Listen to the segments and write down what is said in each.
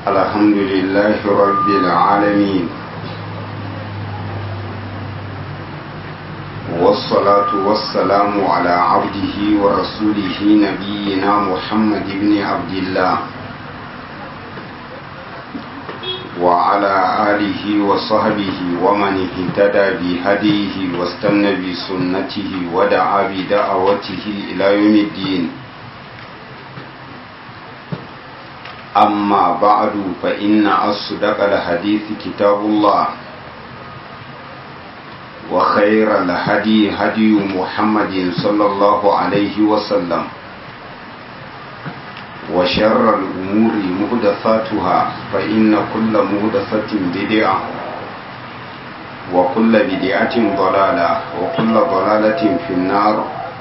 الحمد لله رب العالمين والصلاة والسلام على عبده ورسوله نبينا محمد بن عبد الله وعلى آله وصحبه ومن اهتدى بهديه واستنى بسنته ودعا بدعوته إلى يوم الدين أما بعد فإن أصدق الحديث كتاب الله وخير الهدي هدي محمد صلى الله عليه وسلم وشر الأمور مهدفاتها فإن كل مهدفة بدعة وكل بدعة ضلالة وكل ضلالة في النار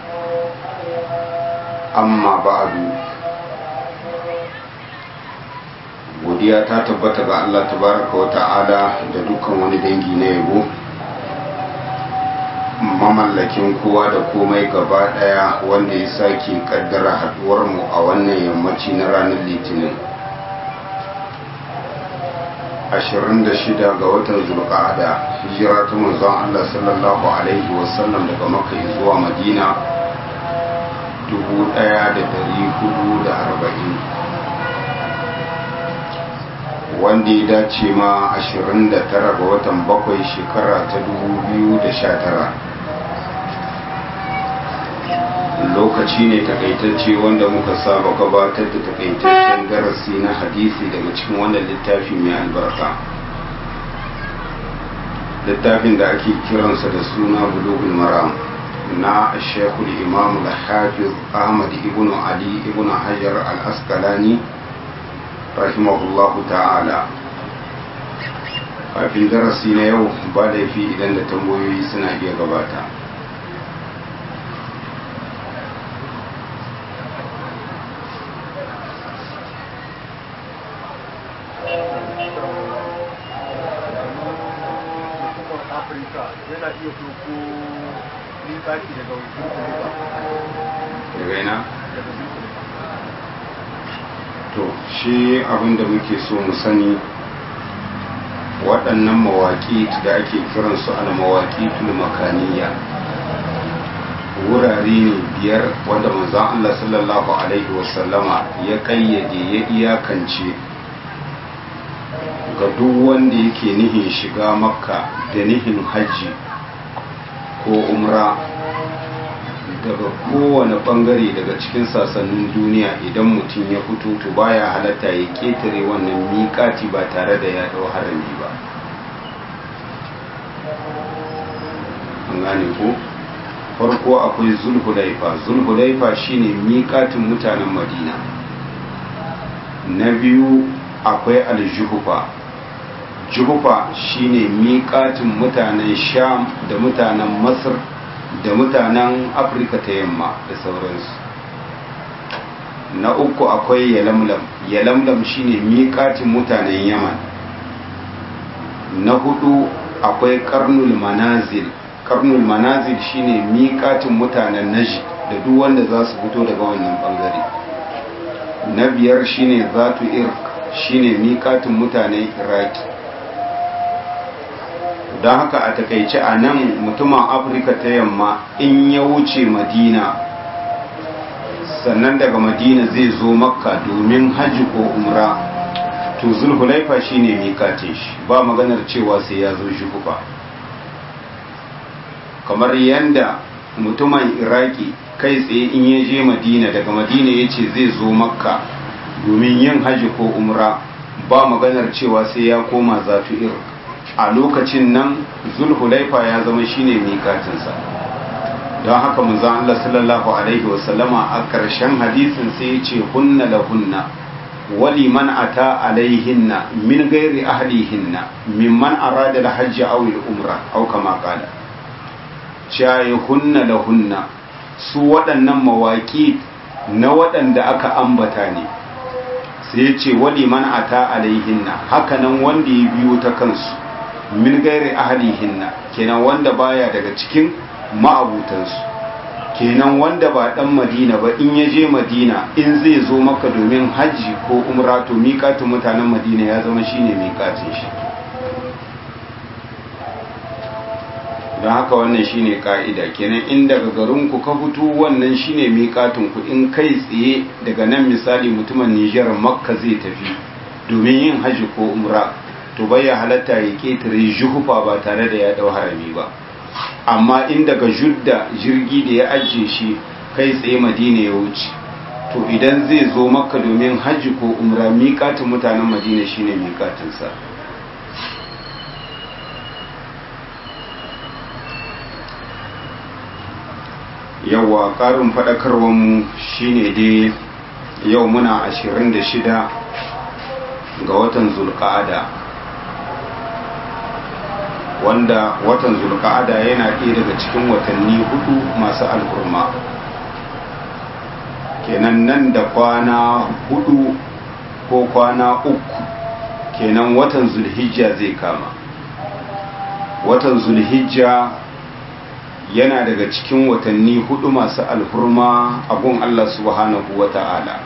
أما بعد godiya ta tabbata ga Allah tabaraka wa ta'ala da dukkan wani dangi na yabo mamallakin kowa da komai gaba daya wanda ya sake kaddara haduwar mu a wannan yammaci na ranar litinin 26 ga watan zulqa'ada hijira ta manzon Allah sallallahu alaihi wasallam daga makka zuwa madina 1440 wanda ya dace ma 29 ga watan bakwai shekara ta 2019 lokaci ne takaitacce wanda muka saba gabatar da takaitaccen darasi na hadisi daga cikin wannan littafi mai albarka littafin da ake kiransa da suna bulugul maram na shekul imam al-hafiz ahmad ibn ali ibn hajar al-asqalani rahimahullahu ta'ala kafin darasi na yau ba laifi idan da tambayoyi suna iya gabata yana iya doko littafi daga daga ina to shi abinda muke so mu sani waɗannan mawaƙi da ake kiransu al mawaƙi makaniya wurare ne biyar wanda manzon Allah sallallahu alaihi wasallama ya ƙayyade ya iyakance ga duk wanda yake nihin shiga makka da nihin hajji ko umra daga kowane bangare daga cikin sasannin duniya idan mutum ya fito to baya halatta ya ketare wannan miƙati ba tare da ya dau harami ba an gane ko farko akwai zulhulaifa zulhulaifa shine miƙatin mutanen madina na biyu akwai aljuhufa juhufa shine miƙatin mutanen sham da mutanen masar da mutanen afirka ta yamma da sauransu na uku akwai yalamlam yalamlam shine miƙatin mutanen yaman na hudu akwai karnul manazil karnul manazil shine miƙatin mutanen naji da duk wanda za su fito daga wannan bangare na biyar shine zatu irk shine miƙatin mutanen iraki don haka a takaice a nan mutumin afirka ta yamma in ya wuce madina sannan daga madina zai zo makka domin hajji ko umra to zulhulaifa shine mikatin shi ba maganar cewa sai ya zo shi ba kamar yadda mutumin iraki kai tsaye in ya je madina daga madina ya ce zai zo makka domin yin hajji ko umra ba maganar cewa sai ya koma zafi irk a lokacin nan zulhulaifa ya zama shine mikatinsa don haka manzon Allah sallallahu alaihi wasallama a ƙarshen hadisin sai ya ce hunna la hunna wali man ata alaihinna min gairi ahlihinna mimman arada al-hajj aw al-umra aw kama qala chaye hunna la hunna su waɗannan mawaƙi na waɗanda aka ambata ne sai ya ce wali man ata alaihinna hakanan wanda ya biyo ta kansu min gairi ahalihinna kenan wanda baya daga cikin ma'abutansu kenan wanda ba dan madina ba in ya je madina in zai zo maka domin hajji ko umra to miƙatin mutanen madina ya zama shine miƙatin shi don haka wannan shine ka'ida kenan in daga garinku ka fito wannan shine miƙatin ku in kai tsaye daga nan misali mutumin Nijar makka zai tafi domin yin hajji ko umra to bai halatta ya ketare juhufa ba tare da ya dau harami ba amma in daga judda jirgi da ya ajiye shi kai tsaye madina ya wuce to idan zai zo makka domin hajji ko umra miƙatin mutanen madina shine miƙatinsa yawa ƙarin faɗakarwanmu shine dai yau muna 26 ga watan zulƙa'ada wanda watan zulka'ada yana ɗaya daga cikin watanni hudu masu alhurma kenan nan da kwana hudu ko kwana uku kenan watan zulhijja zai kama watan zulhijja yana daga cikin watanni hudu masu alhurma a gun Allah subhanahu wa ta'ala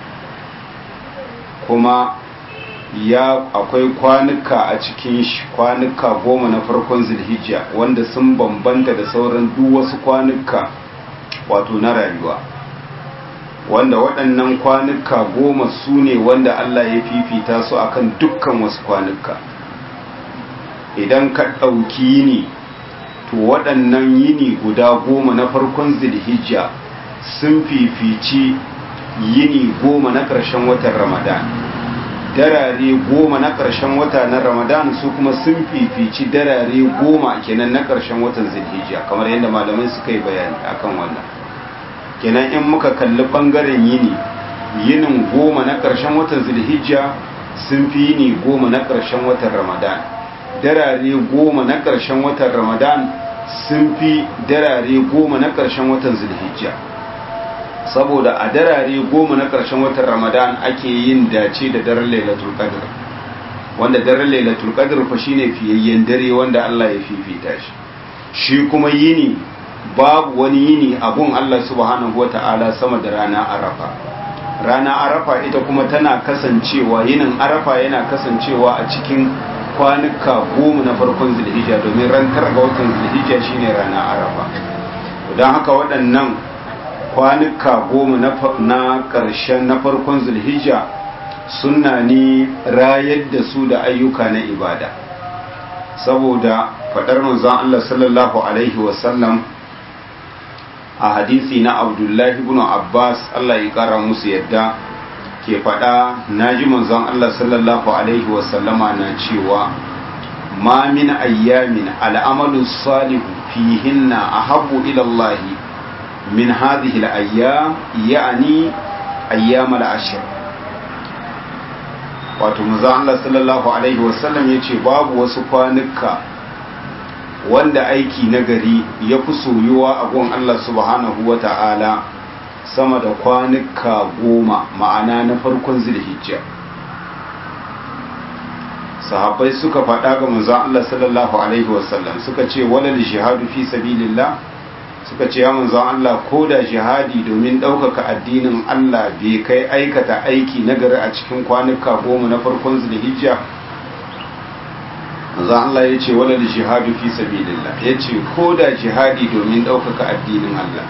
kuma ya akwai kwanuka a cikin shi kwanuka goma na farkon zulhijja wanda sun bambanta da sauran duk wasu kwanuka wato na rayuwa wanda waɗannan kwanuka goma su ne wanda Allah ya fifita su akan dukkan wasu kwanuka idan ka ɗauki yini to waɗannan yini guda goma na farkon zulhijja sun fifici yini goma na ƙarshen watan ramadan darare goma na ƙarshen wata na ramadan su kuma sun fifici darare goma kenan na ƙarshen watan zulhijja kamar yadda malamai suka yi bayani akan wannan kenan in muka kalli ɓangaren yini yinin goma na ƙarshen watan zulhijja sun fi yini goma na ƙarshen watan ramadan darare goma na ƙarshen watan ramadan sun fi darare goma na ƙarshen watan zulhijja saboda a darare goma na ƙarshen watan ramadan ake yin dace da daren lailatul qadr wanda daren lailatul qadr fa shine fiyayyen dare wanda Allah ya fifita shi shi kuma yini babu wani yini abun Allah subhanahu wata'ala sama da rana arafa rana arafa ita kuma tana kasancewa yinin arafa yana kasancewa a cikin kwanuka goma na farkon zulhijja domin ran tara ga watan zulhijja shine rana arafa don haka waɗannan kwanuka goma na ƙarshen na farkon zulhijja suna ne rayar da su da ayyuka na ibada saboda faɗar manzon Allah sallallahu alaihi wasallam a hadisi na abdullahi ibn abbas Allah ya ƙara musu yadda ke faɗa na ji manzon Allah sallallahu alaihi wasallama na cewa ma min ayyamin al'amalu salihu fihinna ahabbu ila Allah min hadhihi al-ayyam ya'ni ayyam al-ashr wato manzon Allah sallallahu alaihi wasallam yace babu wasu kwanuka wanda aiki nagari ya fi soyuwa a gun Allah subhanahu wa ta'ala sama da kwanuka goma ma'ana na farkon zilhijja sahabbai suka faɗa ga manzon Allah sallallahu alaihi wasallam suka ce walal jihadu fi sabilillah suka ce ya manzon Allah ko da jihadi domin ɗaukaka addinin Allah bai kai aikata aiki nagari a cikin kwanuka goma na farkon zilhijja manzon Allah ya ce walal jihadu fi sabilillah ya ce ko da jihadi domin ɗaukaka addinin Allah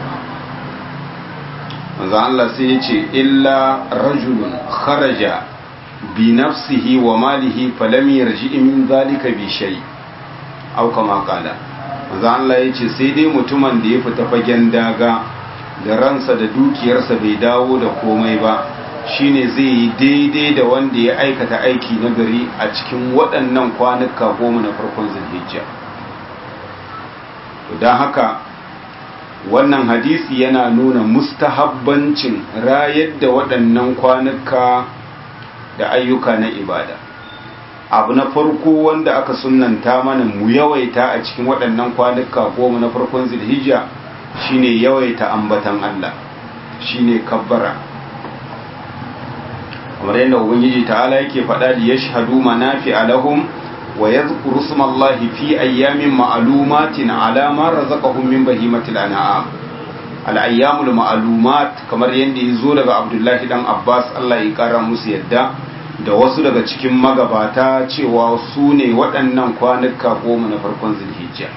manzo Allah sai ya ce illa rajulun kharaja bi nafsihi wa malihi falam yarji min zalika bi shay aw kama qala manzo Allah ya ce sai dai mutumin da ya fita fagen daga da ransa da dukiyarsa bai dawo da komai ba shine zai yi daidai da wanda ya aikata aiki na gari a cikin waɗannan kwanuka goma na farkon zulhijja don haka wannan hadisi yana nuna mustahabbancin rayar da waɗannan kwanuka da ayyuka na ibada abu na farko wanda aka sunanta mana mu yawaita a cikin waɗannan kwanuka goma na farkon zilhijja shine yawaita ambatan Allah shine kabbara kamar yadda ubangiji ta'ala yake faɗa da yashhadu manafi alahum wa yadhkuru smallahi fi ayyamin ma'lumatin ala ma razaqahum min bahimatil an'am al'ayyamul ma'alumat kamar yadda ya zo daga abdullahi dan abbas allah ya kara musu yadda da wasu daga cikin magabata cewa su ne waɗannan kwanuka goma na farkon zulhijja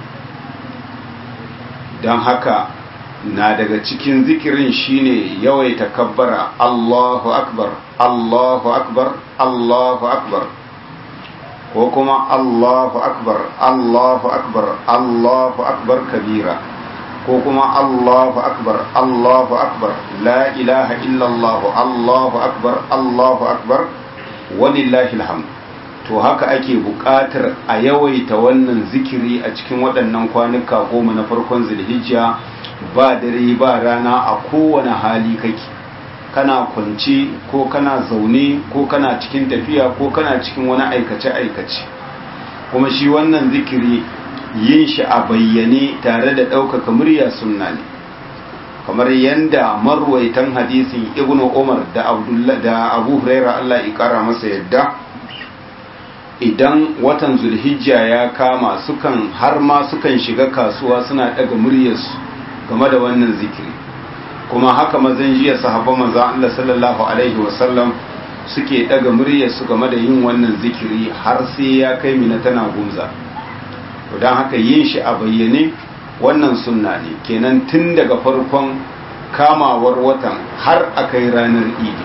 don haka na daga cikin zikirin shine yawaita kabbara allahu akbar allahu akbar allahu akbar ko kuma allahu akbar allahu akbar allahu akbar kabira ko kuma Allahu akbar Allahu akbar la ilaha illallah Allahu akbar Allahu akbar walillahi alhamd to haka ake buƙatar a yawaita wannan zikiri a cikin waɗannan kwanuka goma na farkon zulhijja ba dare ba rana a kowane hali kake kana kwance ko kana zaune ko kana cikin tafiya ko kana cikin wani aikace-aikace kuma shi wannan zikiri yin shi a bayyane tare da ɗaukaka murya sunna ne kamar yadda marwaitan hadisin ibnu umar da da abu huraira allah ya kara masa yadda idan watan zulhijja ya kama sukan har ma sukan shiga kasuwa suna ɗaga muryarsu game da wannan zikiri kuma haka mazan jiya sahabban manzan allah sallallahu alaihi wasallam suke ɗaga muryarsu game da yin wannan zikiri har sai ya kai mina tana gumza don haka yin shi a bayyane wannan sunna ne kenan tun daga farkon kamawar watan har a kai ranar idi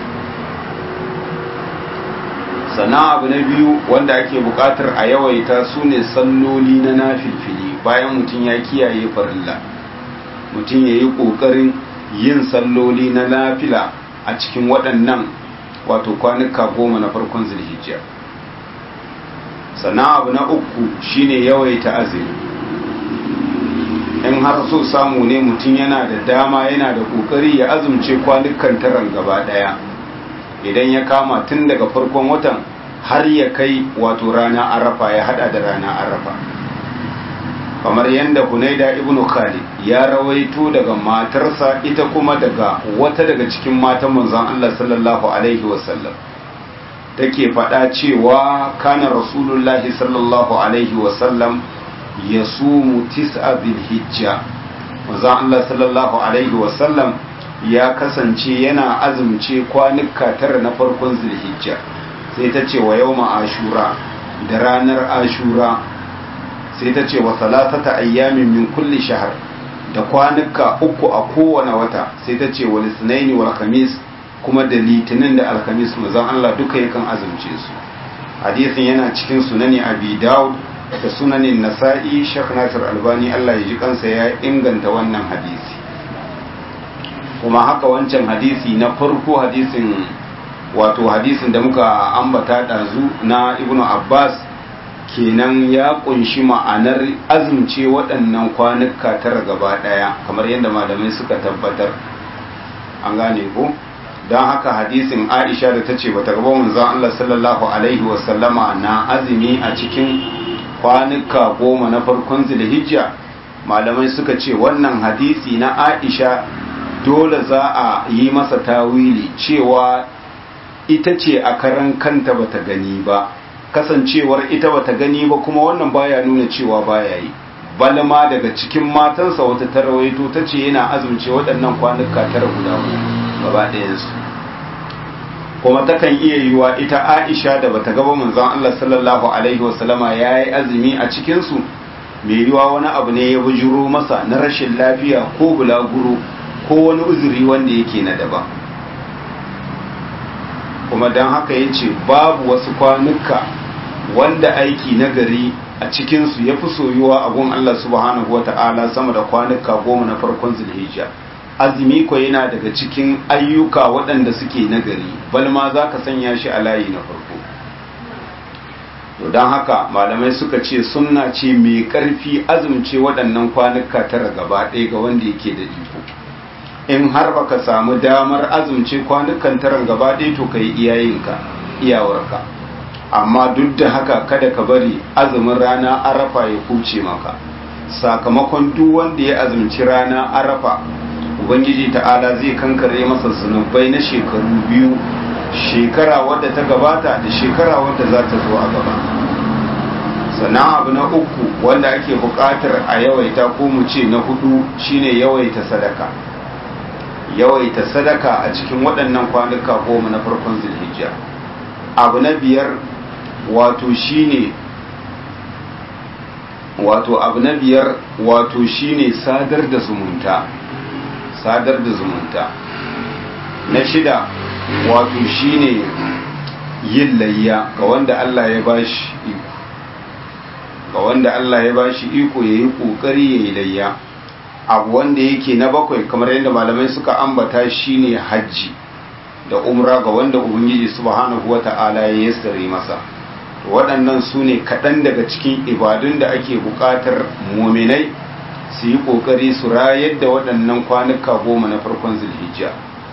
sana abu na biyu wanda ake bukatar a yawaita su ne salloli na nafilfili bayan mutum ya kiyaye farilla mutum ya yi ƙoƙarin yin salloli na nafila a cikin waɗannan wato kwanuka goma na farkon zulhijjiyar sannan abu na uku shine yawaita azumi in har so samu ne mutum yana da dama yana da kokari ya azumce kwanukan taran gaba daya idan ya kama tun daga farkon watan har ya kai wato rana arafa ya hada da rana arafa kamar yadda hunaida ibnu khalid ya rawaito daga matarsa ita kuma daga wata daga cikin matan manzon Allah sallallahu alaihi wasallam take faɗa cewa kana rasulullahi sallallahu alaihi wasallam ya sumu tis'a hijja manzon Allah sallallahu alaihi wasallam ya kasance yana azumce kwanuka tara na farkon zulhijja sai ta ce wa yawma ashura da ranar ashura sai ta ce wa salatata ayyamin min kulli shahar da kwanuka uku a kowane wata sai ta ce wa lisnaini wal khamis kuma da litinin da alhamis mazan Allah duka yakan azumce su hadisin yana cikin sunani abi daud da sunanin nasa'i shek nasir albani Allah ya ji kansa ya inganta wannan hadisi kuma haka wancan hadisi na farko hadisin wato hadisin da muka ambata ɗazu na ibnu abbas kenan ya kunshi ma'anar azumce waɗannan kwanuka tara gaba ɗaya kamar yadda malamai suka tabbatar an gane ko don haka hadisin aisha da ta ce bata gaba manzon Allah sallallahu alaihi wasallama na azumi a cikin kwanuka goma na farkon zulhijja malamai suka ce wannan hadisi na aisha dole za a yi masa tawili cewa ita ce a karan kanta bata gani ba kasancewar ita bata gani ba kuma wannan baya nuna cewa baya yi balma daga cikin matansa wata tarawaito ta ce yana azumce waɗannan kwanuka tara guda gaba ɗayansu kuma takan iya yiwa ita aisha da bata gaba manzon Allah sallallahu alaihi wasallama ya yi azumi a cikinsu mai yiwa wani abu ne ya bujuro masa na rashin lafiya ko bulaguro ko wani uzuri wanda yake na daban kuma don haka ya ce babu wasu kwanuka wanda aiki na gari a cikinsu ya fi soyuwa a gun Allah subhanahu wa ta'ala sama da kwanuka goma na farkon zulhijja azumi ko yana daga cikin ayyuka waɗanda suke nagari balma za ka sanya shi a layi na farko to don haka malamai suka ce sunna ce mai ƙarfi azumce waɗannan kwanuka tara gaba ɗaya ga wanda yake da iko in har baka samu damar azumce kwanukan taran gaba ɗaya to ka yi iyayenka iyawarka amma duk da haka kada ka bari azumin rana arafa ya kuce maka sakamakon duk wanda ya azumci rana arafa ubangiji ta'ala zai kankare masa zunubai na shekaru biyu shekara wadda ta gabata da shekara wadda za ta zo a gaba sannan abu na uku wanda ake buƙatar a yawaita ko mu ce na hudu shine yawaita sadaka yawaita sadaka a cikin waɗannan kwanuka goma na farkon zulhijja abu na biyar wato shine wato abu na biyar wato shine sadar da zumunta sadar da zumunta na shida wato shine yin layya ga wanda Allah ya bashi iko ga wanda Allah ya bashi iko yayi kokari yayi layya abu wanda yake na bakwai kamar yadda malamai suka ambata shine hajji da umra ga wanda ubangiji subhanahu wata'ala ya yassare masa waɗannan su ne kaɗan daga cikin ibadun da ake buƙatar muminai su yi ƙoƙari su rayar da waɗannan kwanuka goma na farkon zulhijja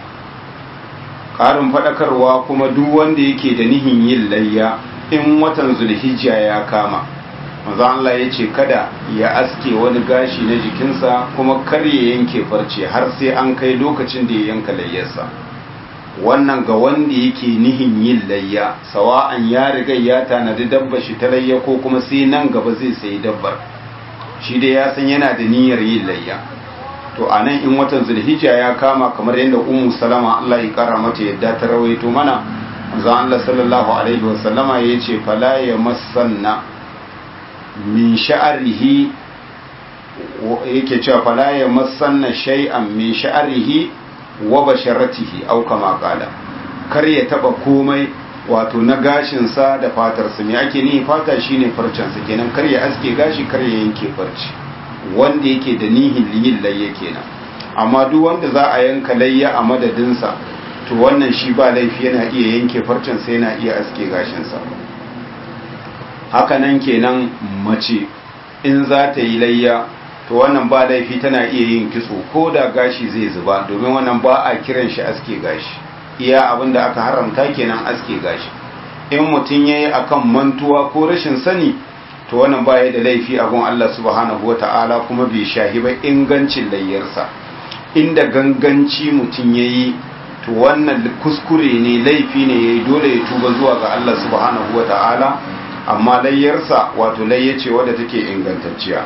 ƙarin faɗakarwa kuma duk wanda yake da nihin yin layya in watan zulhijja ya kama maza Allah ya ce kada ya aske wani gashi na jikinsa kuma kar ya yanke farce har sai an kai lokacin da ya yanka layyarsa wannan ga wanda yake nihin yin layya sawa'an ya riga ya tanadi dabba shi ta layya ko kuma sai nan gaba zai sayi dabbar shi dai ya san yana da niyyar yin layya to a nan in watan zulhijja ya kama kamar yadda ummu salama Allah ya kara mata yadda ta rawaito mana manzon Allah sallallahu alaihi wa sallama yace fala yamassanna min sha'rihi yake cewa fala yamassanna shay'an min sha'rihi wa basharatihi aw kama qala kar ya taba komai wato na gashin sa da fatar sa me ake ni fata shine farcen sa kenan kar ya aske gashi kar ya yanke farci wanda yake da nihin yin layya kenan amma duk wanda za a yanka layya a madadin sa to wannan shi ba laifi yana iya yanke farcen sa yana iya aske gashin sa haka nan kenan mace in za ta yi layya to wannan ba laifi tana iya yin kitso ko da gashi zai zuba domin wannan ba a kiran shi aske gashi iya abin da aka haramta kenan aske gashi in mutum ya yi akan mantuwa ko rashin sani to wannan baya da laifi a gun Allah subhanahu wa ta'ala kuma bai shahi ba ingancin layyarsa inda ganganci mutum ya yi to wannan kuskure ne laifi ne ya yi dole ya tuba zuwa ga Allah subhanahu wa ta'ala amma layyarsa wato layyace wadda take ingantacciya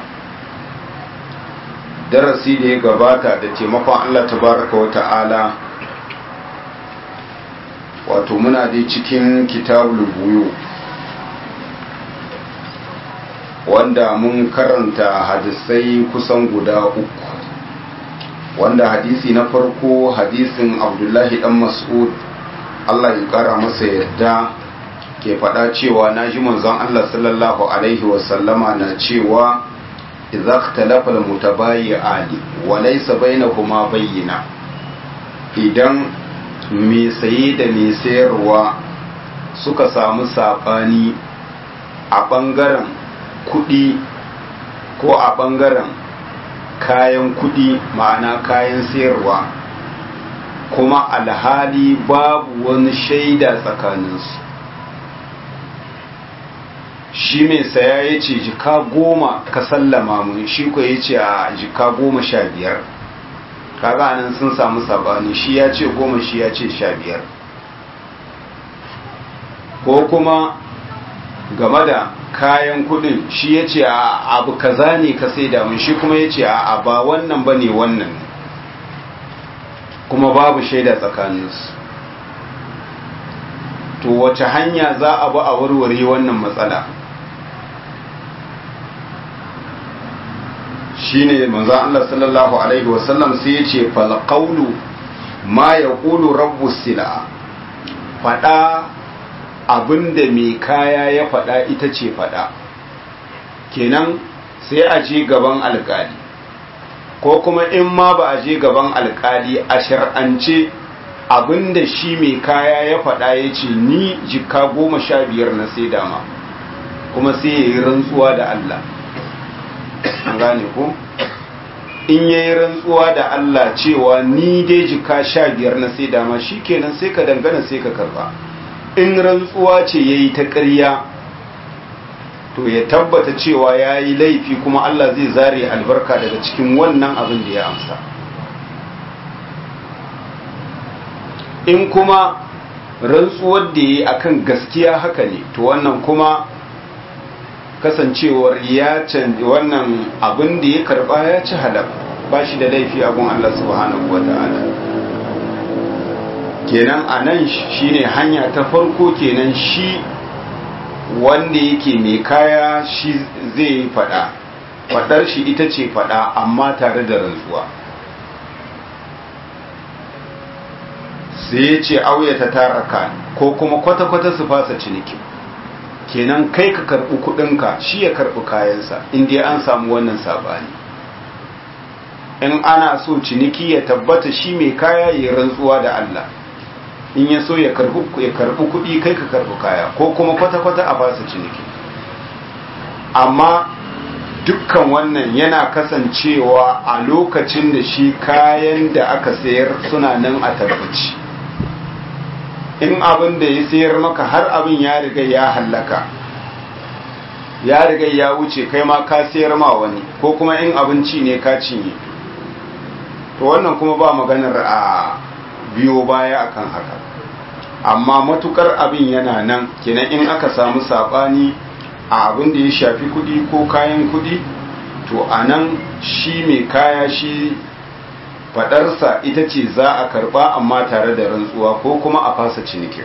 darasi da ya gabata da taimakon Allah tabaraka wa ta'ala wato muna dai cikin kitabul buyu wanda mun karanta hadisai kusan guda uku wanda hadisi na farko hadisin abdullahi dan mas'ud Allah ya kara masa yadda ke faɗa cewa na ji manzon Allah sallallahu alaihi wasallama na cewa idza ikhtalafa al-mutabayyi'ani wa laysa bainahuma bayyina idan mai saye da mai sayarwa suka samu sabani a bangaren kudi ko a bangaren kayan kudi ma'ana kayan sayarwa kuma alhali babu wani shaida tsakaninsu shi mai saya ya ce jika goma ka sallama mun shi ko ya ce a jika goma sha biyar kaga nan sun samu sabani shi ya ce goma shi ya ce sha biyar ko kuma game da kayan kudin shi ya ce a abu kaza ne ka sai mun shi kuma ya ce a ba wannan ba ne wannan kuma babu shaida tsakaninsu to wace hanya za a bi a warware wannan matsala shine manzon Allah sallallahu alaihi wasallam sai ya ce fal qawlu ma yaqulu rabbus sila fada abinda mai kaya ya fada ita ce fada kenan sai a je gaban alkali ko kuma in ma ba a je gaban alkali a shar'ance abinda shi mai kaya ya fada ya ce ni jika goma sha biyar na sai dama kuma sai ya yi rantsuwa da Allah an gane ko in yayi rantsuwa da Allah cewa ni dai jika sha biyar na sai dama kenan sai ka dangana sai ka karba in rantsuwa ce yayi ta ƙarya to ya tabbata cewa ya yi laifi kuma Allah zai zare albarka daga cikin wannan abin da ya amsa in kuma rantsuwar da ya yi akan gaskiya haka ne to wannan kuma kasancewar ya canji wannan abin da ya karba ya ci halal ba shi da laifi abun Allah subhanahu wa ta'ala kenan a nan shine hanya ta farko kenan shi wanda yake mai kaya shi zai yi fada fadar shi ita ce fada amma tare da rantsuwa sai ya ce auya ta taraka ko kuma kwata-kwata su fasa ciniki kenan kai ka karɓi kuɗinka shi ya karɓi kayansa inda an samu wannan sabani in ana so ciniki ya tabbata shi mai kaya ya rantsuwa da Allah in ya so ya karɓi kuɗi kai ka karɓi kaya ko kuma kwata-kwata a fasa ciniki amma dukkan wannan yana kasancewa a lokacin da shi kayan da aka sayar suna nan a tabbaci in abin da ya sayar maka har abin ya riga ya hallaka ya riga ya wuce kai ma ka sayar ma wani ko kuma in abinci ne ka cinye to wannan kuma ba maganar a biyo baya akan haka amma matukar abin yana nan kenan in aka samu sabani a abin da ya shafi kudi ko kayan kudi to a nan shi mai kaya shi fadarsa ita ce za a karba amma tare da rantsuwa ko kuma a fasa ciniki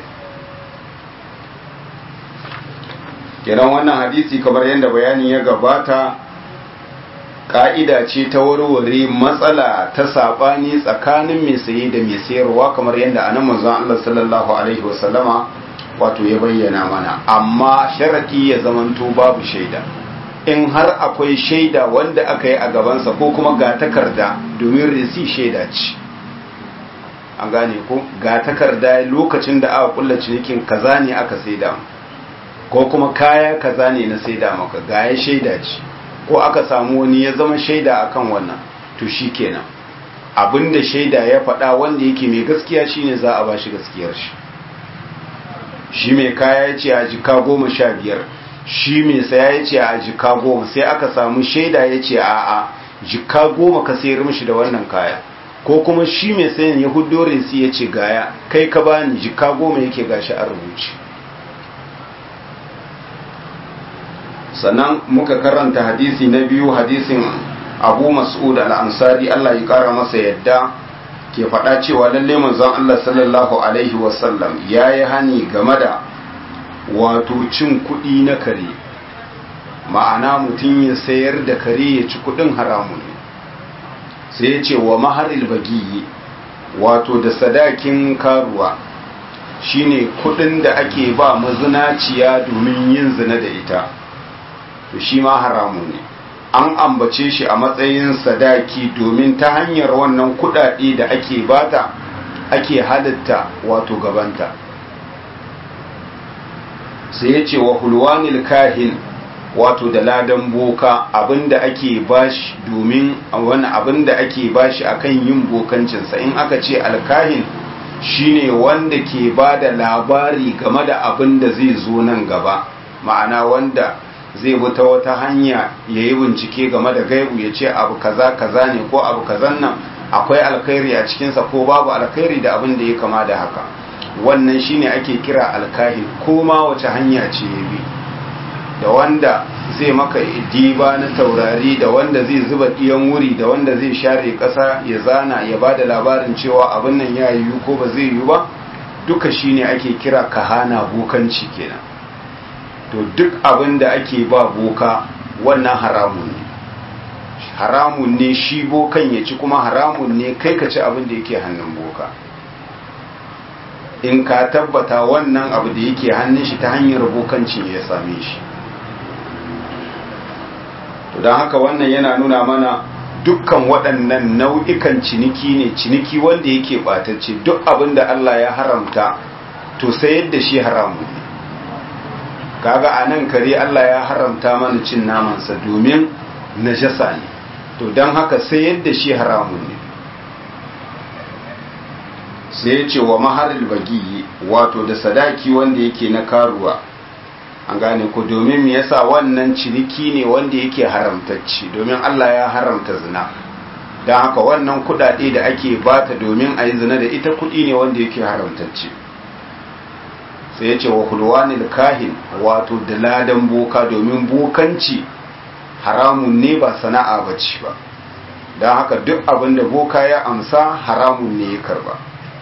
kiran wannan hadisi kamar yadda bayani ya gabata ka'ida ce ta warware matsala ta sabani tsakanin mai saye da mai sayarwa kamar yadda anan manzon Allah sallallahu alaihi wasallama wato ya bayyana mana amma sharadi ya zamanto babu shaida in har akwai shaida wanda aka yi a gabansa ko kuma ga takarda domin risi shaida ce an gane ko ga takarda lokacin da aka kulla cinikin kaza ne aka saida ko kuma kaya kaza ne na saida maka ga ya shaida ce ko aka samu wani ya zama shaida akan wannan to shikenan abinda shaida ya faɗa wanda yake mai gaskiya shine za a bashi gaskiyar shi shi mai kaya ya ce a jika goma sha biyar shi mai saya ya ce a jika goma sai aka samu shaida ya ce a a jika goma ka sayar mishi da wannan kaya ko kuma shi mai sayan ya hudo resi ya ce gaya kai ka bani jika goma yake gashi a rubuce sannan muka karanta hadisi na biyu hadisin abu mas'ud al-ansari Allah ya kara masa yadda ke faɗa cewa lalle manzon Allah sallallahu alaihi wasallam ya yi hani game da wato cin kuɗi na kare ma'ana mutum ya sayar da kare ya ci kuɗin haramun ne sai ya ce wa maharil bagiyi wato da sadakin karuwa shine kuɗin da ake ba mazinaciya domin yin zina da ita to shi ma haramun ne an ambace shi a matsayin sadaki domin ta hanyar wannan kudade da ake bata ake halitta wato gabanta sai ya ce wa hulwanil kahin wato da ladan boka abinda ake bashi domin wani abinda ake bashi akan yin bokancinsa in aka ce alkahin shine wanda ke ba da labari game da abin da zai zo nan gaba ma'ana wanda zai bi ta wata hanya ya yi bincike game da gaibu ya ce abu kaza kaza ne ko abu kazan nan akwai alkhairi a cikinsa ko babu alkhairi da abin da ya kama da haka wannan shine ake kira alkahin ko ma wace hanya ce ya bi da wanda zai maka diba na taurari da wanda zai zuba ɗiyan wuri da wanda zai share ƙasa ya zana ya ba da labarin cewa abin nan ya yiwu ko ba zai yiwu ba duka shine ake kira kahana bokanci kenan to duk abin da ake ba boka wannan haramun ne haramun ne shi bokan ya ci kuma haramun ne kai ka ci abin da yake hannun boka in ka tabbata wannan abu da yake hannun shi ta hanyar bokanci ne ya same shi to don haka wannan yana nuna mana dukkan waɗannan nau'ikan ciniki ne ciniki wanda yake ɓatacce duk abin da Allah ya haramta to sayar da shi haramun ne kaga a nan kare Allah ya haramta mana cin namansa domin najasa ne to don haka sayar da shi haramun ne sai ya ce wa maharil bagiyi wato da sadaki wanda yake na karuwa an gane ku domin me yasa wannan ciniki ne wanda yake haramtacci domin Allah ya haramta zina don haka wannan kudade da ake bata domin a yi zina da ita kudi ne wanda yake haramtacci sai ya ce wa hulwanil kahin wato da ladan boka domin bokanci haramun ne ba sana'a ba ce ba don haka duk abin da boka ya amsa haramun ne ya karba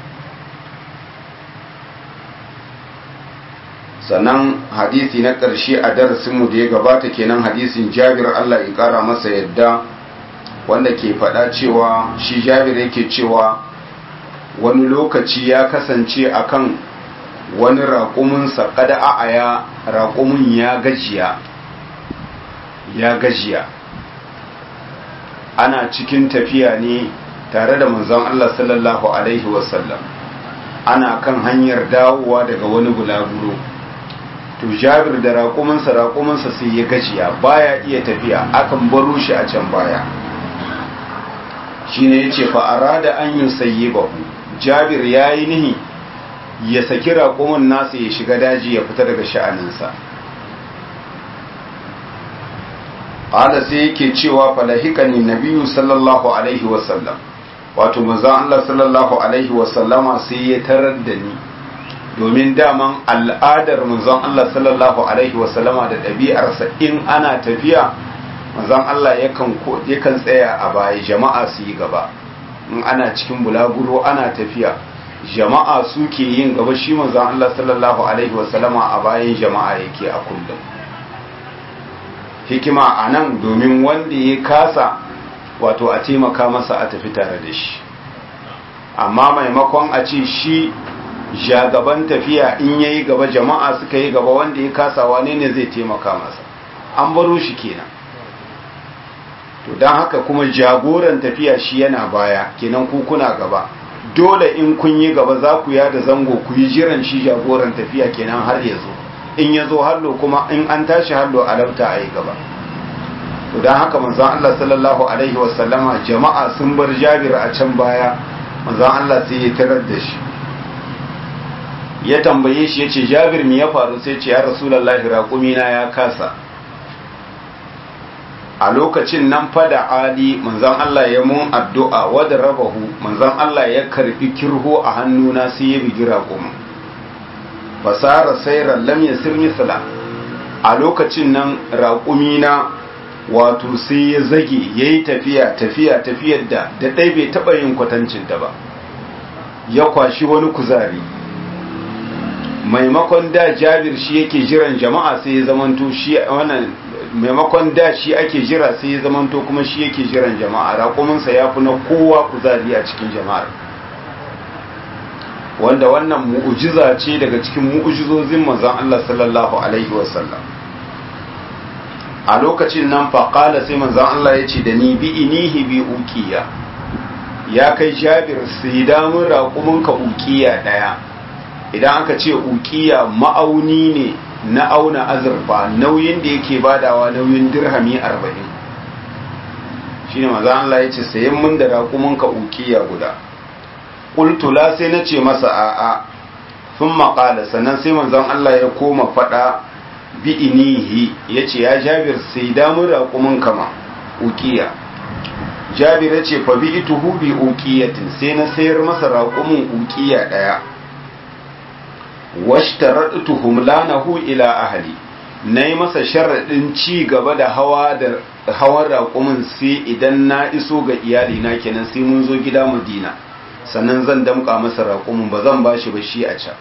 sannan hadisi na ƙarshe a darasinmu da ya gabata kenan hadisin jabir Allah ya ƙara masa yadda wanda ke faɗa cewa shi jabir yake cewa wani lokaci ya kasance akan wani raƙuminsa kada a'aya raƙumin ya gajiya ya gajiya ana cikin tafiya ne tare da manzon Allah sallallahu alaihi wasallam ana kan hanyar dawowa daga wani bulaguro to jabir da raƙuminsa raƙuminsa sai ya gajiya baya iya tafiya akan baro shi a can baya shine yace fa arada an yusayyibahu jabir yayi nihi ya saki raƙumin nasa ya shiga daji ya fita daga sha'aninsa qala sai yake cewa falahikani nabiyyu sallallahu alaihi wasallam wato manzon Allah sallallahu alaihi wasallama sai ya tarar da ni domin daman al'adar manzon Allah sallallahu alaihi wasallama da ɗabi'arsa in ana tafiya manzon Allah yakan yakan tsaya a baya jama'a su yi gaba in ana cikin bulaguro ana tafiya jama'a suke yin gaba shi manzon Allah sallallahu alaihi wasallama a bayan jama'a yake a kullum hikima a nan domin wanda ya kasa wato a taimaka masa a tafi tare da shi amma maimakon a ce shi gaban tafiya in yayi gaba jama'a suka yi gaba wanda ya kasa wane ne zai taimaka masa an baro shi kenan to don haka kuma jagoran tafiya shi yana baya kenan ku kuna gaba dole in kun yi gaba za ku yada zango ku yi jiran shi jagoran tafiya kenan har ya zo in ya zo hallo kuma in an tashi hallo a labta a yi gaba to don haka manzon Allah sallallahu alaihi wasallama jama'a sun bar jabir a can baya manzon Allah sai ya tarar da shi ya tambaye shi ya ce jabir mi ya faru sai ce ya rasulallahi raƙumina ya kasa a lokacin nan fada ali manzon Allah ya mun addu'a wadda rabahu manzon Allah ya karbi kirho a hannuna sai ya bigi raƙumin fasara sairan lam yasir misla a lokacin nan raƙumina wato sai ya zage yayi tafiya tafiya tafiyar da da ɗai bai taɓa yin kwatancin ta ba ya kwashi wani kuzari maimakon da jabir shi yake jiran jama'a sai ya zamanto shi wannan maimakon da shi ake jira sai ya zamanto kuma shi yake jiran jama'a raƙuminsa ya fi na kowa kuzari a cikin jama'ar wanda wannan mu'ujiza ce daga cikin mu'ujizozin manzon Allah sallallahu alaihi wasallam a lokacin nan faƙala sai manzon Allah ya ce da ni bi inihi bi ukiya ya kai jabir sai damun raƙuminka ukiya ɗaya idan aka ce ukiya ma'auni ne na auna azurfa nauyin da yake badawa nauyin dirhami arba'in shine maza Allah ya ce sayan mun da raƙuminka ukiya guda ƙultula sai na ce masa a'a sun maƙala sannan sai manzon Allah ya koma faɗa bi inihi ya ce ya jabir sai damun raƙuminka ma ukiya jabir ya ce fa bi ituhu bi ukiyatin sai na sayar masa raƙumin ukiya ɗaya washtaratu humlanahu ila ahli nayi masa sharadin ci gaba da hawa da hawan raƙumin sai idan na iso ga iyali na kenan sai mun zo gida Madina sannan zan damƙa masa raƙumin ba zan bashi ba shi a can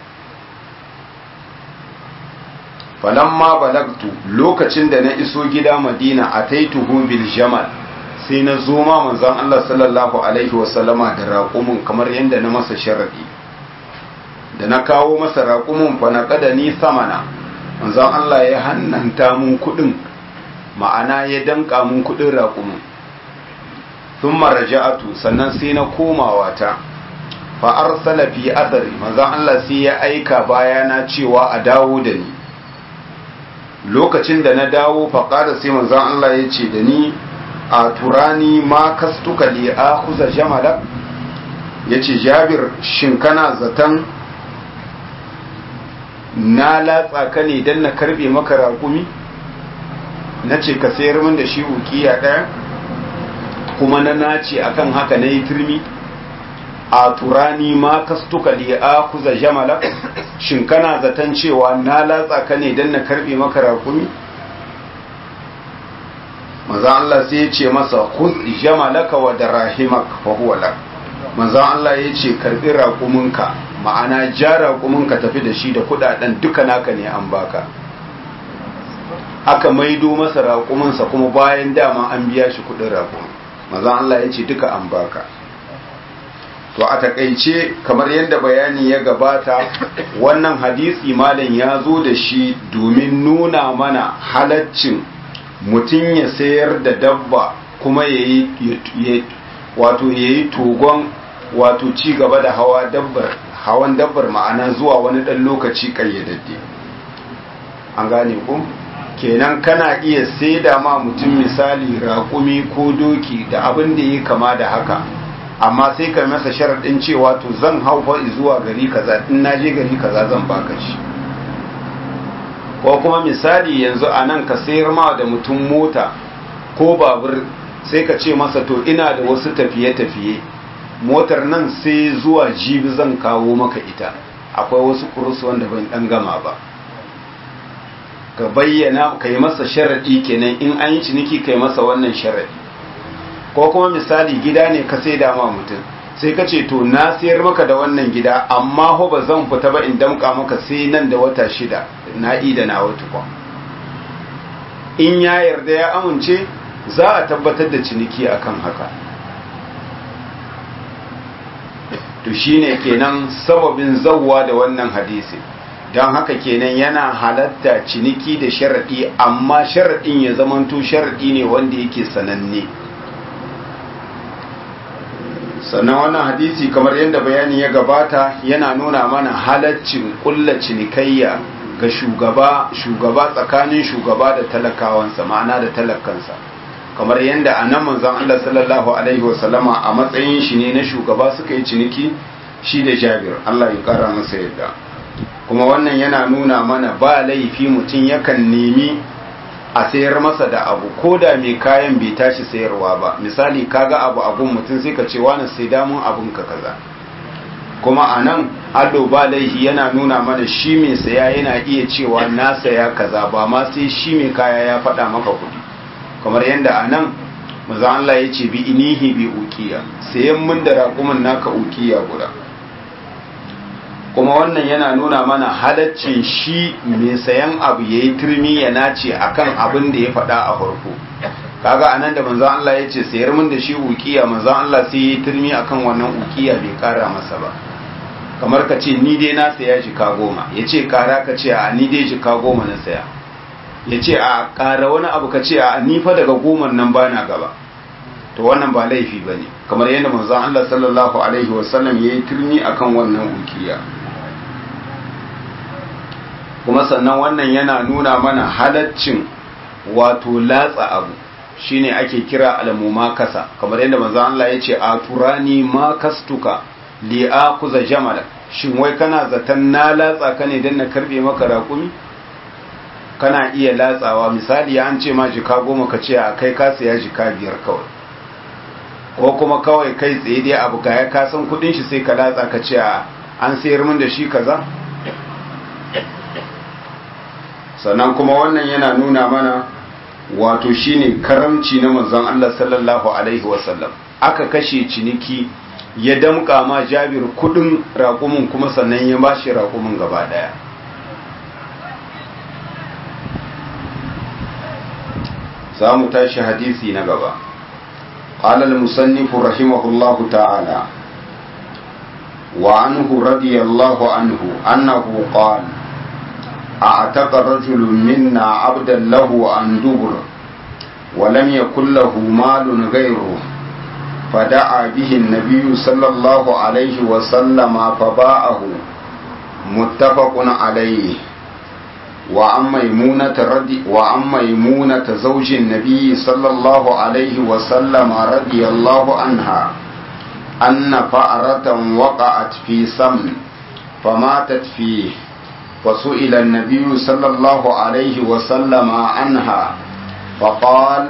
falamma balagtu lokacin da na iso gida Madina ataituhu bil jamal sai na zo ma manzon Allah sallallahu alaihi wasallama da raƙumin kamar yadda na masa sharadi da na kawo masa raƙumin fa na kada ni samana manzon Allah ya hannanta mun kuɗin ma'ana ya danka mun kuɗin raƙumin sun maraja'atu sannan sai na komawa ta fa arsala fi athari manzon Allah sai ya aika bayana cewa a dawo da ni lokacin da na dawo fa ƙara sai manzon Allah ya ce da ni a turani ma kastuka li akhuza jamala yace Jabir shin kana zaton na latsa ka ne don na karbe maka raƙumi na ce ka sayar min da shi ukiya ɗaya kuma na nace akan haka na yi turmi a turani ma kastuka li a kuza jamala shin kana zaton cewa na latsa ka ne don na karbe maka raƙumi manzan Allah sai ya ce masa khuz jamalaka wa darahimak fa huwa lak manzan Allah ya ce karbi raƙuminka ma'ana ja raƙuminka tafi da shi da kudaden duka naka ne an baka aka maido masa raƙuminsa kuma bayan dama an biya shi kudin raƙumin manzan Allah ya ce duka an baka to a takaice kamar yadda bayani ya gabata wannan hadisi malam ya zo da shi domin nuna mana halaccin mutum ya sayar da dabba kuma ya yi wato ya yi togon wato ci gaba da hawa dabbar hawan dabbar ma'ana zuwa wani ɗan lokaci ƙayyadadde an gane ku kenan kana iya saida ma mutum misali raƙumi ko doki da abin da ya kama da haka amma sai ka masa sharaɗin cewa to zan hau fa zuwa gari kaza in na je gari kaza zan baka shi ko kuma misali yanzu a nan ka sayar ma da mutum mota ko babur sai ka ce masa to ina da wasu tafiye-tafiye motar nan sai zuwa jibi zan kawo maka ita akwai wasu kurus wanda ban dan gama ba ka bayyana ka yi masa sharaɗi kenan in an yi ciniki ka yi masa wannan sharaɗi ko kuma misali gida ne ka sai dama mutum sai ka ce to na sayar maka da wannan gida amma ho ba zan fita ba in damka maka sai nan da wata shida na ida na wata kwan in ya yarda ya amince za a tabbatar da ciniki akan haka to shine kenan sababin zawwa da wannan hadisi don haka kenan yana halatta ciniki da sharaɗi amma sharaɗin ya zamanto sharaɗi ne wanda yake sananne sannan wannan hadisi kamar yadda bayani ya gabata yana nuna mana halaccin kulla cinikayya ga shugaba shugaba tsakanin shugaba da talakawansa ma'ana da talakansa kamar yadda a nan manzon Allah sallallahu alaihi wasallama a matsayin shi ne na shugaba suka yi ciniki shi da Jabir Allah ya kara masa yadda kuma wannan yana nuna mana ba laifi mutum yakan nemi a sayar masa da abu ko da mai kayan bai tashi sayarwa ba misali kaga abu abun mutum sai ka ce wani sai damun abun ka kaza kuma a nan allo ba laifi yana nuna mana shi mai saya yana iya cewa na saya kaza ba ma sai shi mai kaya ya faɗa maka kuɗi kamar yadda a nan maza Allah ya ce bi inihi bi ukiya sayan mun da raƙumin naka ukiya guda kuma wannan yana nuna mana halaccin shi mai sayan abu ya yi turmi ya nace akan abin da ya faɗa a farko kaga anan da manzon Allah ya ce sayar min da shi ukiya manzon Allah sai ya yi turmi akan wannan ukiya bai kara masa ba kamar ka ce ni dai na saya jika goma ya ce kara ka ce a ni dai jika goma na saya ya ce a kara wani abu ka ce a ni fa daga goman nan bana gaba to wannan ba laifi ba ne kamar yadda manzon Allah sallallahu alaihi wasallam ya yi turmi akan wannan ukiya kuma sannan wannan yana nuna mana halaccin wato latsa abu shine ake kira almuma kasa kamar yadda manzo Allah ya ce a turani ma kastuka li akuza jamala shin wai kana zaton na latsa ka ne dan na karbe maka raƙumi kana iya latsawa misali an ce ma jika goma ka ce a kai ka saya jika biyar kawai ko kuma kawai kai tsaye dai abu ga ya kasan kudin shi sai ka latsa ka ce an sayar min da shi kaza sannan kuma wannan yana nuna mana wato shine karamci na manzon Allah sallallahu alaihi wasallam aka kashe ciniki ya damƙa ma Jabir kudin raƙumin kuma sannan ya bashi raƙumin gaba daya za mu tashi hadisi na gaba قال المصنف رحمه الله تعالى وعنه رضي الله عنه أنه قال أعتق رجل منا عبدا له عن دبر ولم يكن له مال غيره فدعا به النبي صلى الله عليه وسلم فباعه متفق عليه وعن ميمونة رضي وعن ميمونة زوج النبي صلى الله عليه وسلم رضي الله عنها أن فأرة وقعت في سمن فماتت فيه فسئل النبي صلى الله عليه وسلم عنها فقال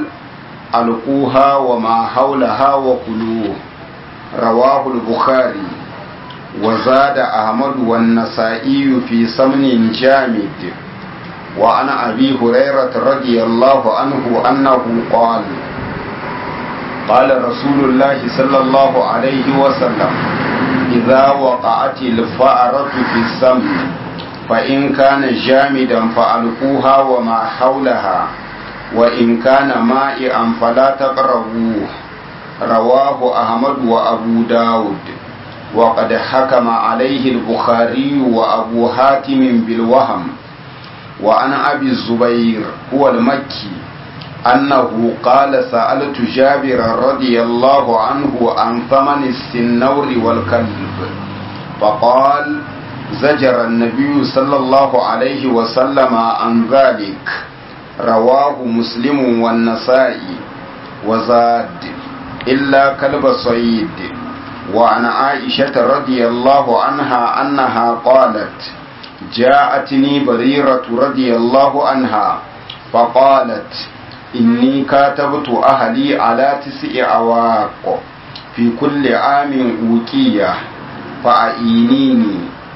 ألقوها وما حولها وكلوه رواه البخاري وزاد أحمد والنسائي في سمن جامد وعن أبي هريرة رضي الله عنه أنه قال قال رسول الله صلى الله عليه وسلم إذا وقعت الفأرة في السمن فإن كان جامدا فألقوها وما حولها وإن كان مائعا فلا تقربوه رواه أحمد وأبو داود وقد حكم عليه البخاري وأبو حاتم بالوهم وعن أبي الزبير هو المكي أنه قال سألت جابر رضي الله عنه عن ثمن السنور والكلب فقال زجر النبي صلى الله عليه وسلم عن ذلك رواه مسلم والنسائي وزاد إلا كلب صيد وعن عائشة رضي الله عنها أنها قالت جاءتني بريرة رضي الله عنها فقالت إني كاتبت أهلي على تسع أواق في كل عام أوكية فأعينيني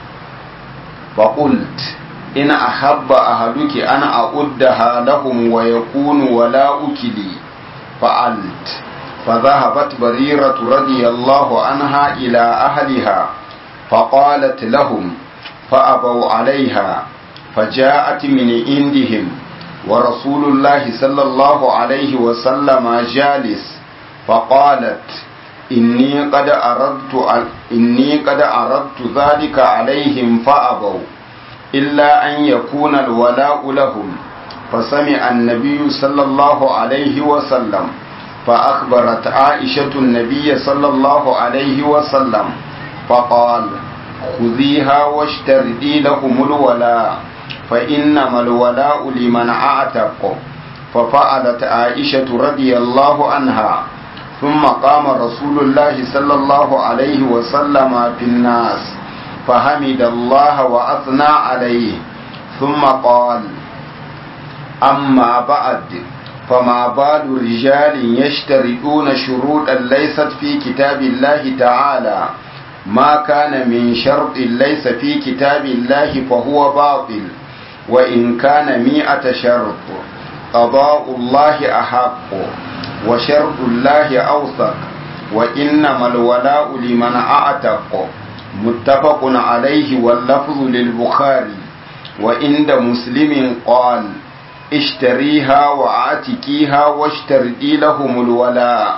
فقلت إن أحب أهلك أن أعدها لهم ويكون ولا أكلي فعلت فذهبت بريرة رضي الله عنها إلى أهلها فقالت لهم فأبوا عليها فجاءت من عندهم ورسول الله صلى الله عليه وسلم جالس فقالت إني قد أردت إني قد أردت ذلك عليهم فأبوا إلا أن يكون الولاء لهم فسمع النبي صلى الله عليه وسلم فأخبرت عائشة النبي صلى الله عليه وسلم فقال خذيها واشتردي لهم الولاء فإنما الولاء لمن أعتق ففعلت عائشة رضي الله عنها ثم قام رسول الله صلى الله عليه وسلم في الناس فحمد الله وأثنى عليه ثم قال أما بعد فما بال رجال يشترطون شروطا ليست في كتاب الله تعالى ما كان من شرط ليس في كتاب الله فهو باطل وإن كان مئة شرط قضاء الله أحق وشرط الله أوثق وإنما الولاء لمن أعتق متفق عليه واللفظ للبخاري وعند مسلم قال اشتريها وعاتكيها واشتردي لهم الولاء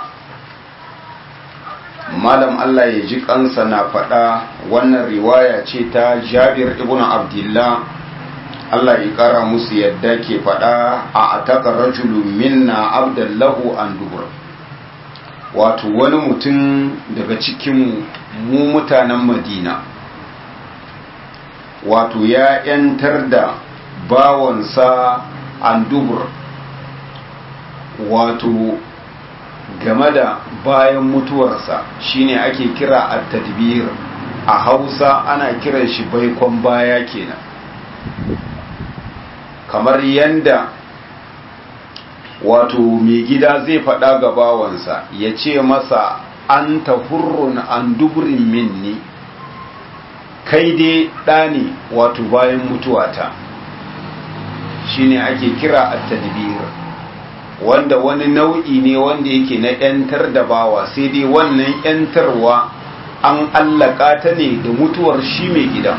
malam Allah ya ji kansa na faɗa wannan riwaya ce ta jabir ibn abdullah Allah ya ƙara musu yadda ke faɗa a ataka rajulun minna abdallahu an dubur wato wani mutum daga cikin mu mutanen madina wato ya ‘yantar da bawansa an dubur wato game da bayan mutuwarsa shine ake kira at-tadbir a Hausa ana kiran shi baikon baya kenan kamar yanda wato mai gida zai faɗa ga bawansa ya ce masa an hurrun an duburin minni kai dai ɗani wato bayan mutuwata shine ake kira at-tadbir wanda wani nau'i ne wanda yake na ‘yantar da bawa sai dai wannan ‘yantarwa an allaka ta ne da mutuwar shi mai gida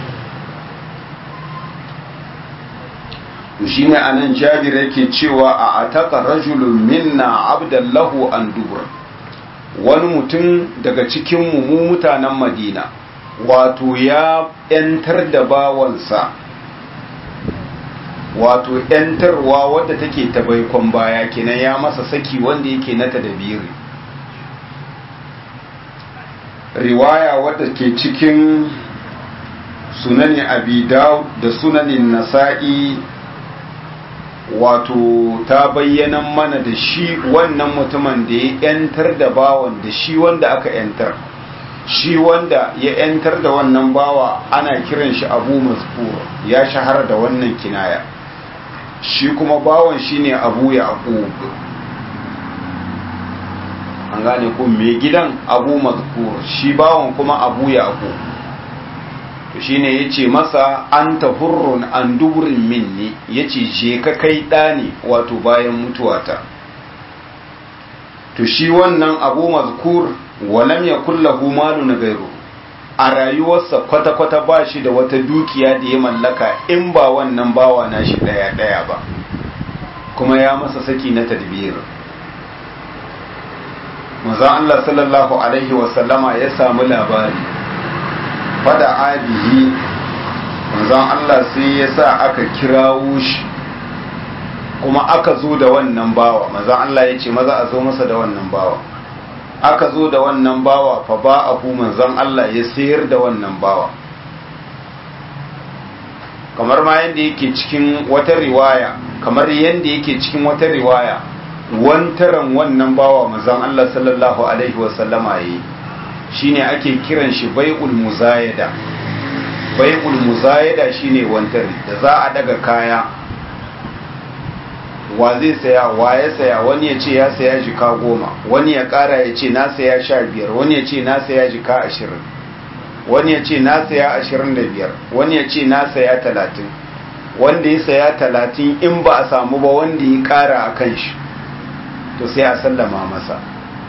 shi ne a nan jabir yake cewa a ataka rajulun minna abdallahu an dubur wani mutum daga cikinmu mu mutanen madina wato ya ‘yantar da bawansa wato ‘yantarwa wadda take ta baikon baya kenan ya masa saki wanda yake na tadabiri riwaya wadda ke cikin sunanin abidau da sunanin nasa'i wato ta bayyana mana da shi wannan mutumin da ya ‘yantar da bawan da shi wanda aka ‘yantar shi wanda ya ‘yantar da wannan bawa ana kiran shi abu mazkur ya shahara da wannan kinaya shi kuma bawan shi ne abu ya an an gane ko mai gidan abu mazkur shi bawan kuma abu yaqub to shine yace masa anta hurrun an duburin minni yace je ka kai da ne wato bayan mutuwata to shi wannan abu mazkur walam yakul lahu malun ghayru a rayuwarsa kwata-kwata ba shi da wata dukiya da ya mallaka in ba wannan bawa na shi daya-daya ba kuma ya masa saki na tadbir manzon Allah sallallahu alaihi wasallama ya samu labari fada abihi manzon Allah sai ya sa aka kirawo shi kuma aka zo da wannan bawa manzon Allah ya ce maza a zo masa da wannan bawa aka zo da wannan bawa fa ba abu manzon Allah ya sayar da wannan bawa kamar ma yadda yake cikin wata riwaya kamar yadda yake cikin wata riwaya wantaran wannan bawa manzon Allah sallallahu alaihi wasallama yi shine ake kiran shi bai'ul muzayada bai'ul muzayada shine wantari da za a daga kaya wa zai saya wa ya saya wani ya ce ya saya jika goma wani ya kara ya ce na saya sha biyar wani ya ce na saya jika ashirin wani ya ce na saya ashirin da biyar wani ya ce na saya talatin wanda ya saya talatin in ba a samu ba wanda ya kara a kan shi to sai a sallama masa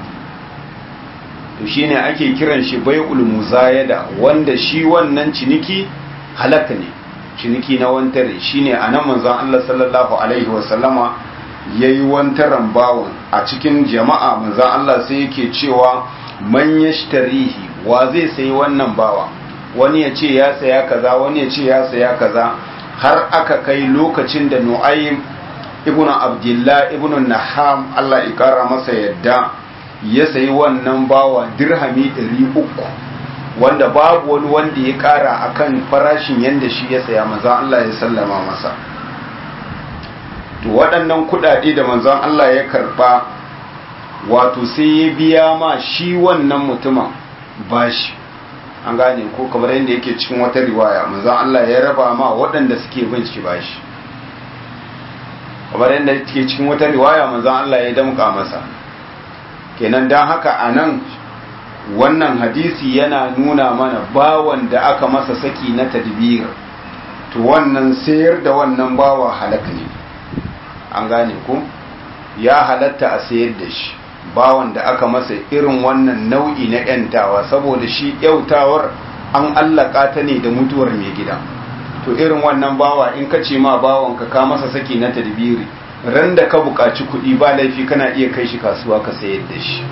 to shine ake kiran shi bai'ul muzayada wanda shi wannan ciniki halaka ne ciniki na wantare shine anan manzon Allah sallallahu alaihi wasallama yayi wantaran bawon a cikin jama'a manzon Allah sai yake cewa man yashtarihi wa zai sayi wannan bawa wani ya ce ya saya kaza wani ya ce ya saya kaza har aka kai lokacin da Nu'aym ibn Abdullah ibn Naham Allah ya kara masa yadda ya sayi wannan bawa dirhami 300 wanda babu wani wanda ya kara akan farashin yanda shi ya saya manzon Allah ya sallama masa to waɗannan kuɗaɗe da manzon Allah ya karɓa wato sai ya biya ma shi wannan mutumin bashi an gane ko kamar yadda yake cikin wata riwaya manzon Allah ya raba ma waɗanda suke bin shi bashi kamar yadda yake cikin wata riwaya manzon Allah ya damƙa masa kenan dan haka anan wannan hadisi yana nuna mana bawan da aka masa saki na tadbir to wannan sayar da wannan bawa halaka ne an gane ku ya halatta a sayar da shi bawan da aka masa irin wannan nau'i na yantawa saboda shi yautawar an allaka ta ne da mutuwar mai gida to irin wannan bawa in ka ce ma bawan ka ka masa saki na tadbiri ran da ka buƙaci kuɗi ba laifi kana iya kai shi kasuwa ka sayar da shi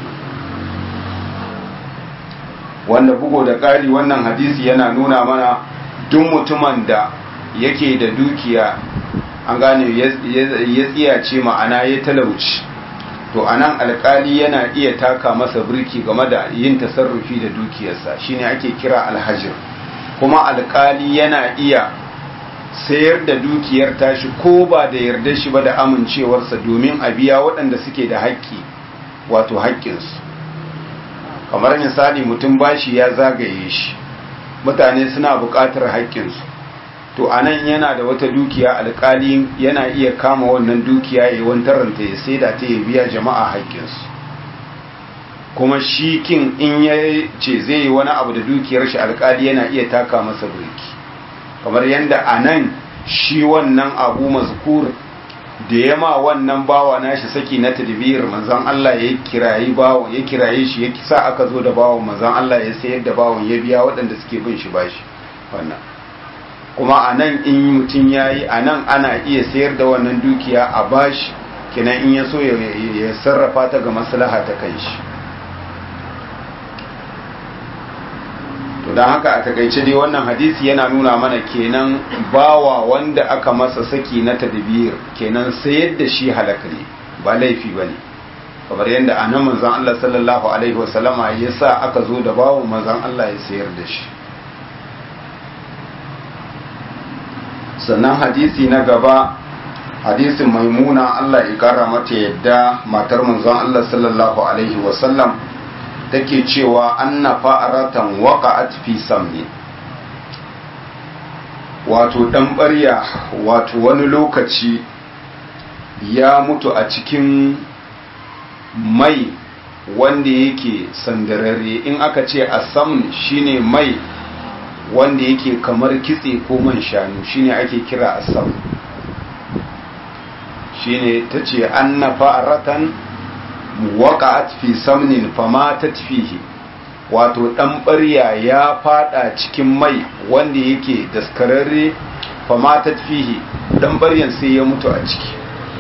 wanda bugo da ƙari wannan hadisi yana nuna mana duk mutumin da yake da dukiya an gane ya tsiyace ma'ana ya talauci to anan alkali yana iya taka masa birki game da yin tasarrufi da dukiyarsa shine ake kira alhajir kuma alkali yana iya sayar da dukiyar tashi ko ba da yarda shi ba da amincewarsa domin a biya waɗanda suke da haƙƙi wato haƙƙinsu kamar misali mutum bashi ya zagaye shi mutane suna buƙatar haƙƙinsu to anan yana da wata dukiya alƙali yana iya kama wannan dukiya ya wantaranta ya saida ta ya biya jama'a haƙƙinsu kuma shi kin in ya ce zai yi wani abu da dukiyar shi alƙali yana iya taka masa birki kamar yadda anan shi wannan abu mazkur da ya ma wannan bawa nashi saki na tadbir manzon Allah ya kirayi bawo ya kiraye shi ya sa aka zo da bawon manzon Allah ya sayar da bawon ya biya waɗanda suke bin shi bashi wannan kuma anan in mutum yayi anan ana iya sayar da wannan dukiya a bashi kenan in ya so ya sarrafa ta ga maslaha ta kanshi to don haka a takaice dai wannan hadisi yana nuna mana kenan bawa wanda aka masa saki na tadbir kenan sayar da shi halaka ne ba laifi bane kamar yadda anan manzon Allah sallallahu alaihi wasallama ya sa aka zo da bawon manzon Allah ya sayar da shi sannan hadisi na gaba hadisin maimuna Allah ya kara mata yadda matar manzon Allah sallallahu alaihi wasallam take cewa anna fa'aratan waqa'at fi samni wato dan barya wato wani lokaci ya mutu a cikin mai wanda yake sandararre in aka ce asamun shine mai wanda yake kamar kitse ko man shanu shine ake kira asam shine tace anna fa'ratan waqa'at fi samnin famatat fihi wato dan barya ya fada cikin mai wanda yake daskararre famatat fihi dan baryan sai ya mutu a ciki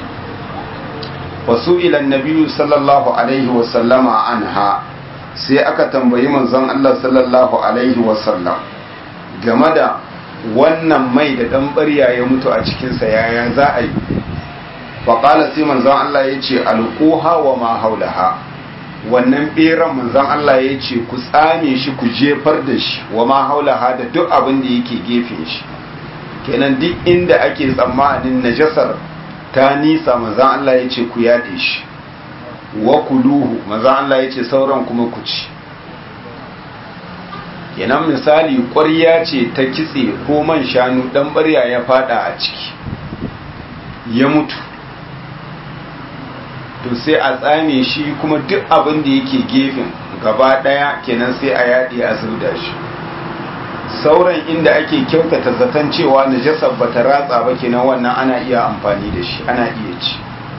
wasu ilan nabiyu sallallahu alaihi wasallama anha sai aka tambayi manzon Allah sallallahu alaihi wasallam game da wannan mai da dan barya ya mutu a cikinsa yaya za a yi faƙala sai manzon Allah ya ce alƙuha wa ma haulaha wannan ɓeran manzon Allah ya ce ku tsame shi ku jefar da shi wa ma haulaha da duk abin da yake gefen shi kenan duk inda ake tsammanin najasar ta nisa manzon Allah ya ce ku yaɗe shi wa kuluhu manzon Allah ya ce sauran kuma ku ci kenan misali ƙwarya ce ta kitse ko man shanu ɗan ɓarya ya fada a ciki ya mutu to sai a tsame shi kuma duk abin da yake gefen gaba ɗaya kenan sai a yaɗe a zauda shi sauran inda ake kyautata zaton cewa najasar ba ta ratsa ba kenan wannan ana iya amfani da shi ana iya ci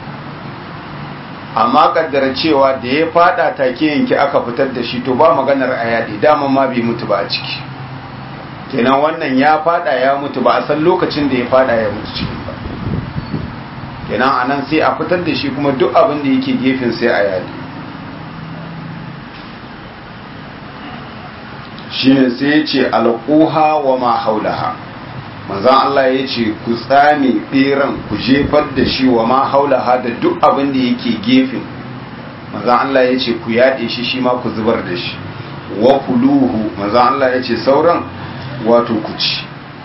amma kaddara cewa da ya fada take yanki aka fitar da shi to ba maganar a yaɗe daman ma bai mutu ba a ciki kenan wannan ya fada ya mutu ba a san lokacin da ya fada ya mutu ciki ba kenan a nan sai a fitar da shi kuma duk abin da yake gefen sai a yaɗe shi ne sai ya ce alƙuha wa ma haulaha manzan Allah ya ce ku tsame ɓeran ku jefar da shi wa ma haulaha da duk abin da yake gefen manzan Allah ya ce ku yaɗe shi shi ma ku zubar da shi wa kuluhu manzan Allah ya ce sauran wato ku ci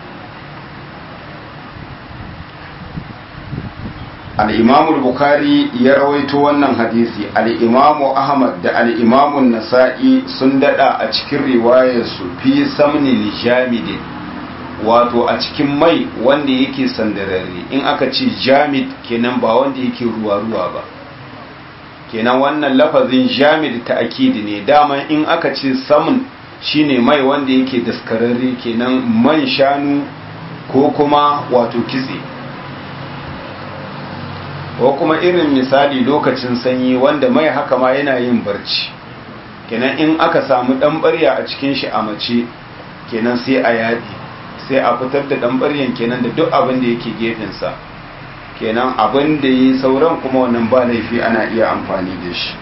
al'imamu bukari ya rawaito wannan hadisi al'imamu ahmad da al'imamu nasa'i sun dada a cikin riwayarsu fi samnin jamidin wato a cikin mai wanda yake sandararre in aka ce jamid kenan ba wanda yake ruwa-ruwa ba kenan wannan lafazin jamid ta akidi ne dama in aka ce samun shine mai wanda yake daskararre kenan man shanu ko kuma wato kitse ko kuma irin misali lokacin sanyi wanda mai haka ma yana yin barci kenan in aka samu dan barya a cikin shi a mace kenan sai a yadi sai a fitar da dan baryan kenan da duk abin da yake gefensa kenan abin da yi sauran kuma wannan ba laifi ana iya amfani da shi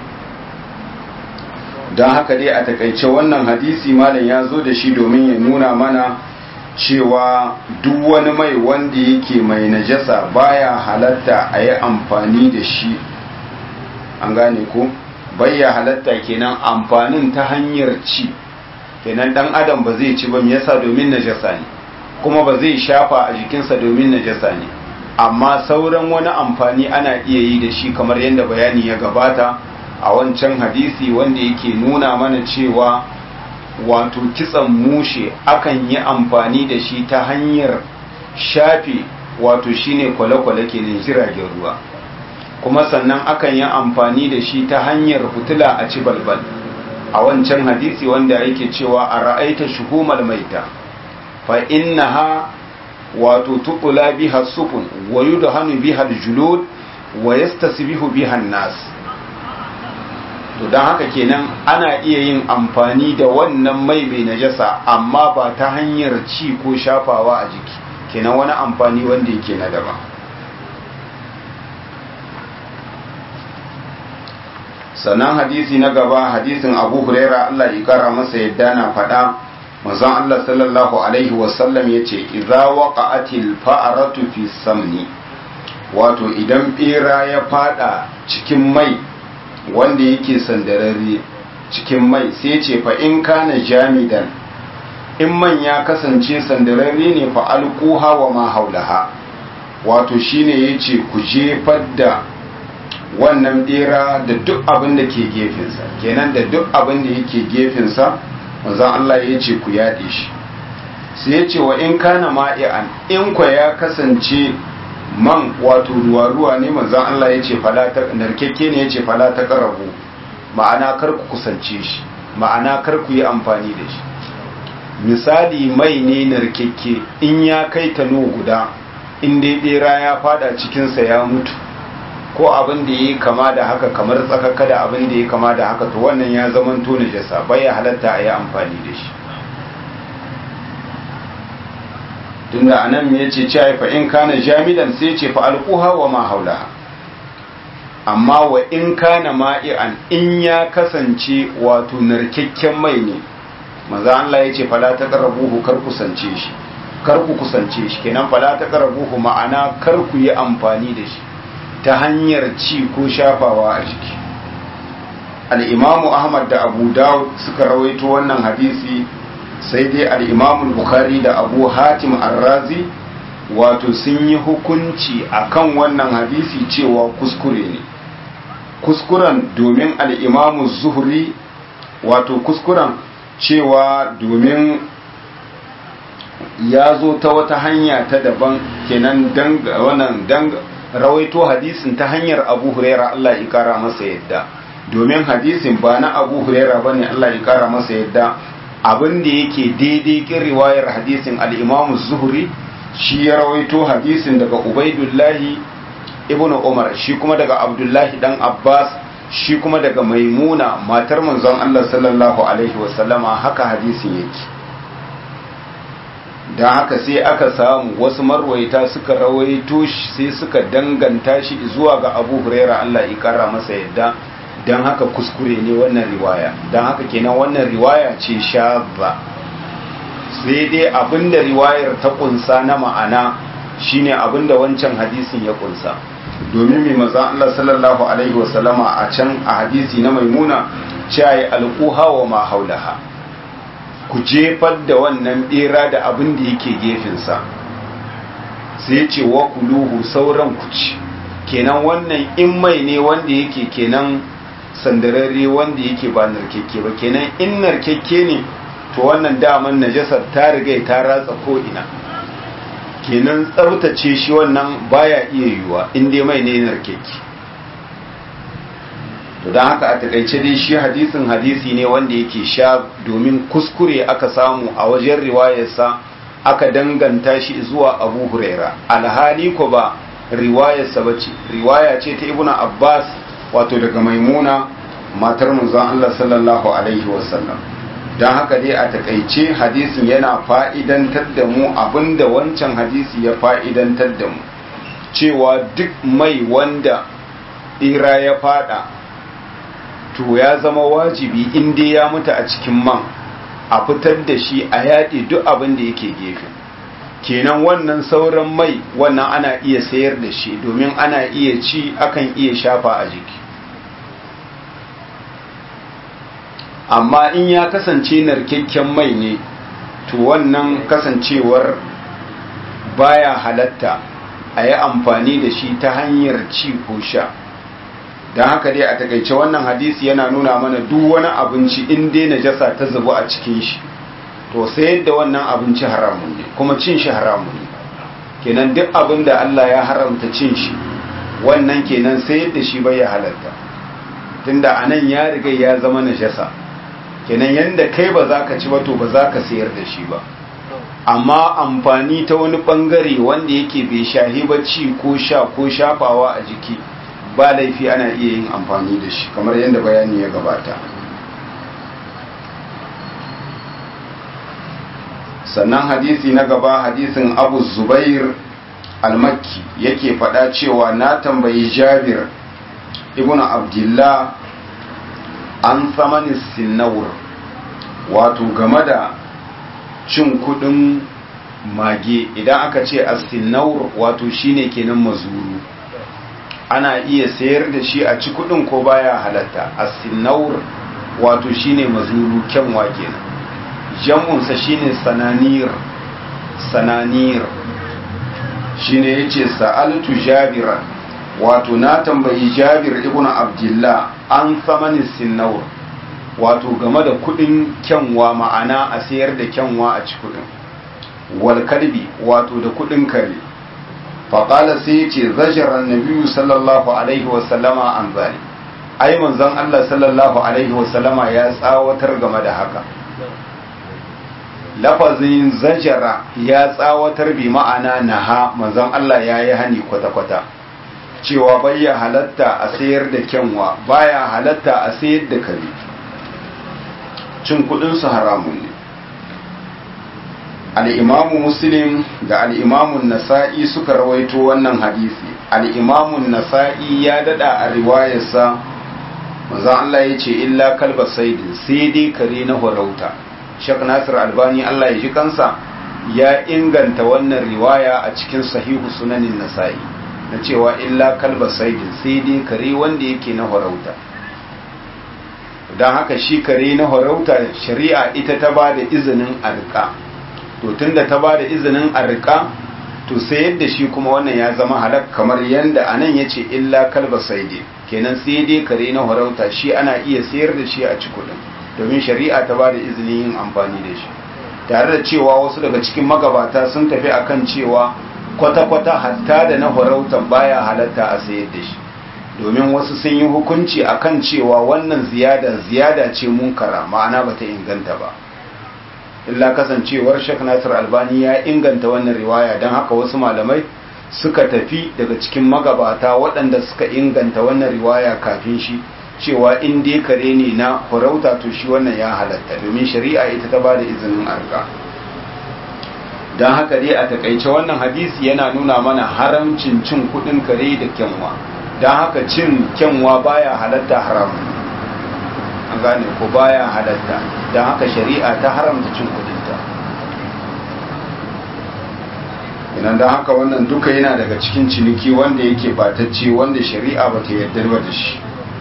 don haka dai a takaice wannan hadisi malam ya zo da shi domin ya nuna mana cewa duk wani mai wanda yake mai najasa baya halatta a yi amfani da shi an gane ko baya halatta kenan amfanin ta hanyar ci kenan dan adam ba zai ci ba me yasa domin najasa ne kuma ba zai shafa a jikinsa domin najasa ne amma sauran wani amfani ana iya yi da shi kamar yadda bayani ya gabata a wancan hadisi wanda yake nuna mana cewa wato kitsan mushe akan yi amfani da shi ta hanyar shafe wato shine kwale-kwale ke jiragen ruwa kuma sannan akan yi amfani da shi ta hanyar fitila a ci balbal a wancan hadisi wanda yake cewa a ra'aita shuhumal maita fa innaha wato tuqula biha sufun wa yudhanu biha al-julud wa yastasbihu biha an-nas to don haka kenan ana iya yin amfani da wannan mai mai najasa amma ba ta hanyar ci ko shafawa a jiki kenan wani amfani wanda yake na daban sannan hadisi na gaba hadisin abu huraira Allah ya kara masa yadda na faɗa manzon Allah sallallahu alaihi wasallam ya ce idza waqa'atil fa'aratu fi samni wato idan bera ya fada cikin mai wanda yake sandararre cikin mai sai ce fa in kana jamidan in man ya kasance sandararre ne fa alquha wa ma haulaha wato shine yace ku jefar da wannan bera da duk abin da ke gefensa kenan da duk abin da yake gefensa manzon Allah ya ce ku yaɗe shi sai ya ce wa in kana ma'i'an in kwa ya kasance man wato ruwa-ruwa ne manzon Allah ya ce fala ta narkekke ne ya ce fala ta karabu ma'ana kar ku kusance shi ma'ana kar ku yi amfani da shi misali mai ne narkekke in ya kai tano guda in dai bera ya fada cikinsa ya mutu ko abin da ya kama da haka kamar tsakaka da abin da ya kama da haka to wannan ya zama to najasa bai ya halatta a yi amfani da shi tunda anan me yace cewa fa in kana jamidan sai ce fa alquha wa ma haulaha amma wa in kana ma'i'an in ya kasance wato narkakken mai ne maza Allah yace fala taqrabuhu kar kusance shi kar ku kusance shi kenan fala taqrabuhu ma'ana kar ku yi amfani da shi ta hanyar ci ko shafawa a jiki al-imamu Ahmad da Abu Dawud suka rawaito wannan hadisi sai dai al'imamun bukari da abu hatim arrazi wato sun yi hukunci akan wannan hadisi cewa kuskure ne kuskuren domin al'imamun zuhuri wato kuskuren cewa domin ya zo ta wata hanya ta daban kenan wannan dan rawaito hadisin ta hanyar abu huraira Allah ya kara masa yadda domin hadisin ba na abu huraira bane Allah ya kara masa yadda abin da yake daidai kin riwayar hadisin al'imamu zuhuri shi ya rawaito hadisin daga ubaidullahi ibn umar shi kuma daga abdullahi dan abbas shi kuma daga maimuna matar manzon allah sallallahu alaihi wasallama haka hadisin yake don haka sai aka samu wasu marwaita suka rawaito shi sai suka danganta shi zuwa ga abu huraira allah ya kara masa yadda don haka kuskure ne wannan riwaya don haka kenan wannan riwaya ce shazza sai dai abinda riwayar ta kunsa na ma'ana shine abinda wancan hadisin ya kunsa domin mai maza Allah sallallahu alaihi wasallama a can a hadisi na maimuna cewa alquha wa ma haulaha ku jefar da wannan bera da abin da yake gefensa sai ce wa kuluhu sauran ku ci kenan wannan in mai ne wanda yake kenan sandararre wanda yake ba narkekke ba kenan in narkekke ne to wannan daman najasar ta riga ta ratsa ko ina kenan tsabtace shi wannan baya iya yiwuwa in dai mai ne narkekke to don haka a takaice dai shi hadisin hadisi ne wanda yake sha domin kuskure aka samu a wajen riwayarsa aka danganta shi zuwa abu huraira alhali ko ba riwayarsa ba ce riwaya ce ta ibnu abbas wato daga maimuna matar manzon Allah sallallahu alaihi wasallam don haka dai a takaice hadisin yana fa'idantar da mu abinda wancan hadisi ya fa'idantar da mu cewa duk mai wanda ira ya fada to ya zama wajibi inda ya mutu a cikin man a fitar da shi a yaɗe duk abin da yake gefe kenan wannan sauran mai wannan ana iya sayar da shi domin ana iya ci akan iya shafa a jiki amma in ya kasance narkakken mai ne to wannan kasancewar baya halatta a yi amfani da shi ta hanyar ci ko sha don haka dai a takaice wannan hadisi yana nuna mana duk wani abinci in dai najasa ta zubu a cikin shi to sayar da wannan abinci haramun ne kuma cin shi haramun ne kenan duk abin da Allah ya haramta cin shi wannan kenan sayar da shi bai ya halatta tunda anan ya riga ya zama najasa kenan yanda kai ba za ka ci ba to ba za ka sayar da shi ba amma amfani ta wani bangare wanda yake bai shahi ba ci ko sha ko shafawa a jiki ba laifi ana iya yin amfani da shi kamar yadda bayani ya gabata sannan hadisi na gaba hadisin abu zubair almakki yake faɗa cewa na tambayi jabir ibn abdullah an samani sinawur wato game da cin kudin mage idan aka ce a sinawur wato shine kenan mazuru ana iya sayar da shi a ci kudin ko baya halatta a sinawur wato shine mazuru kyanwa kenan jam'unsa shine sananir sananir shine yace sa'altu jabiran wato na tambayi jabir ibn abdullah an samani sinawur wato game da kudin kyanwa ma'ana a sayar da kyanwa a ci kudin wal kalbi wato da kudin kare faƙala sai ce zajirar nabiyu sallallahu alaihi wasallama an zali ai manzon Allah sallallahu alaihi wasallama ya tsawatar game da haka lafazin zajara ya tsawatar bi ma'ana naha manzon Allah ya yi hani kwata-kwata cewa baya halatta a sayar da kyanwa baya halatta a sayar da kare cin kudinsu haramun ne al'imamu muslim da al'imamun nasa'i suka rawaito wannan hadisi al'imamun nasa'i ya dada a riwayarsa manzon Allah ya ce illa kalba saidin sai dai kare na horauta Sheikh Nasir Albani Allah ya ji kansa ya inganta wannan riwaya a cikin sahihu sunanin Nasa'i na cewa illa kalba saidin sai dai kare wanda yake na horauta don haka shi kare na horauta shari'a ita ta ba da izinin arka to tunda ta ba da izinin arka to sai yadda shi kuma wannan ya zama halak kamar yadda anan ya ce illa kalba saidin kenan sai dai kare na horauta shi ana iya sayar da shi a ci kudin domin shari'a ta ba da izinin yin amfani da shi tare da cewa wasu daga cikin magabata sun tafi akan cewa kwata-kwata hatta da na horautan baya halatta a sayar da shi domin wasu sun yi hukunci akan cewa wannan ziyada ziyada ce munkara ma'ana bata inganta ba illa kasancewar Sheikh Nasir Albani ya inganta wannan riwaya don haka wasu malamai suka tafi daga cikin magabata waɗanda suka inganta wannan riwaya kafin shi cewa in dai kare ne na farauta to shi wannan ya halatta domin shari'a ita ta bada izinin arka don haka dai a takaice wannan hadisi yana nuna mana haramcin cin kudin kare da kyanwa don haka cin kyanwa baya halatta haramun an gane ko baya halatta don haka shari'a ta haramta cin kudinta idan don haka wannan duka yana daga cikin ciniki wanda yake batacce wanda shari'a ba ta yarda ba da shi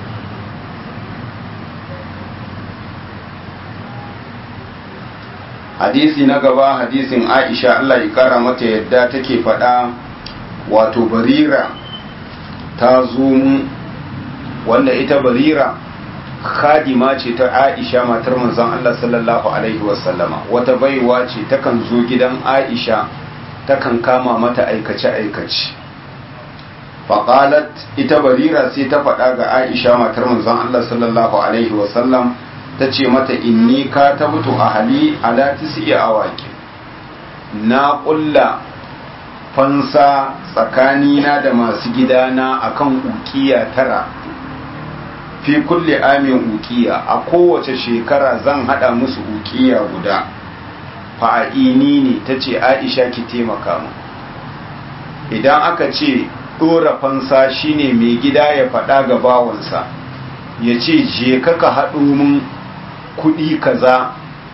hadisi na gaba hadisin aisha allah ya kara mata yadda take faɗa wato barira ta zo wanda ita barira khadima ce ta aisha matar manzon allah sallallahu alaihi wasallama wata baiwa ce takan zo gidan aisha takan kama mata aikace-aikace faƙalat ita barira sai ta faɗa ga aisha matar manzon allah sallallahu alaihi wasallam ta ce mata inni ka ta mutu a hali ala tisi awaki na ƙulla fansa tsakanina da masu gidana akan ukiya tara fi kulle amin ukiya a kowace shekara zan hada musu ukiya guda fa'ini ne ta ce aisha ki taimaka mu idan aka ce ɗora fansa shine mai gida ya faɗa ga bawansa ya ce je ka haɗo mun kuɗi kaza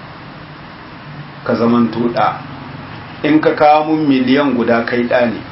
ka zaman ɗa in ka kawo mun miliyan guda kai ɗa ne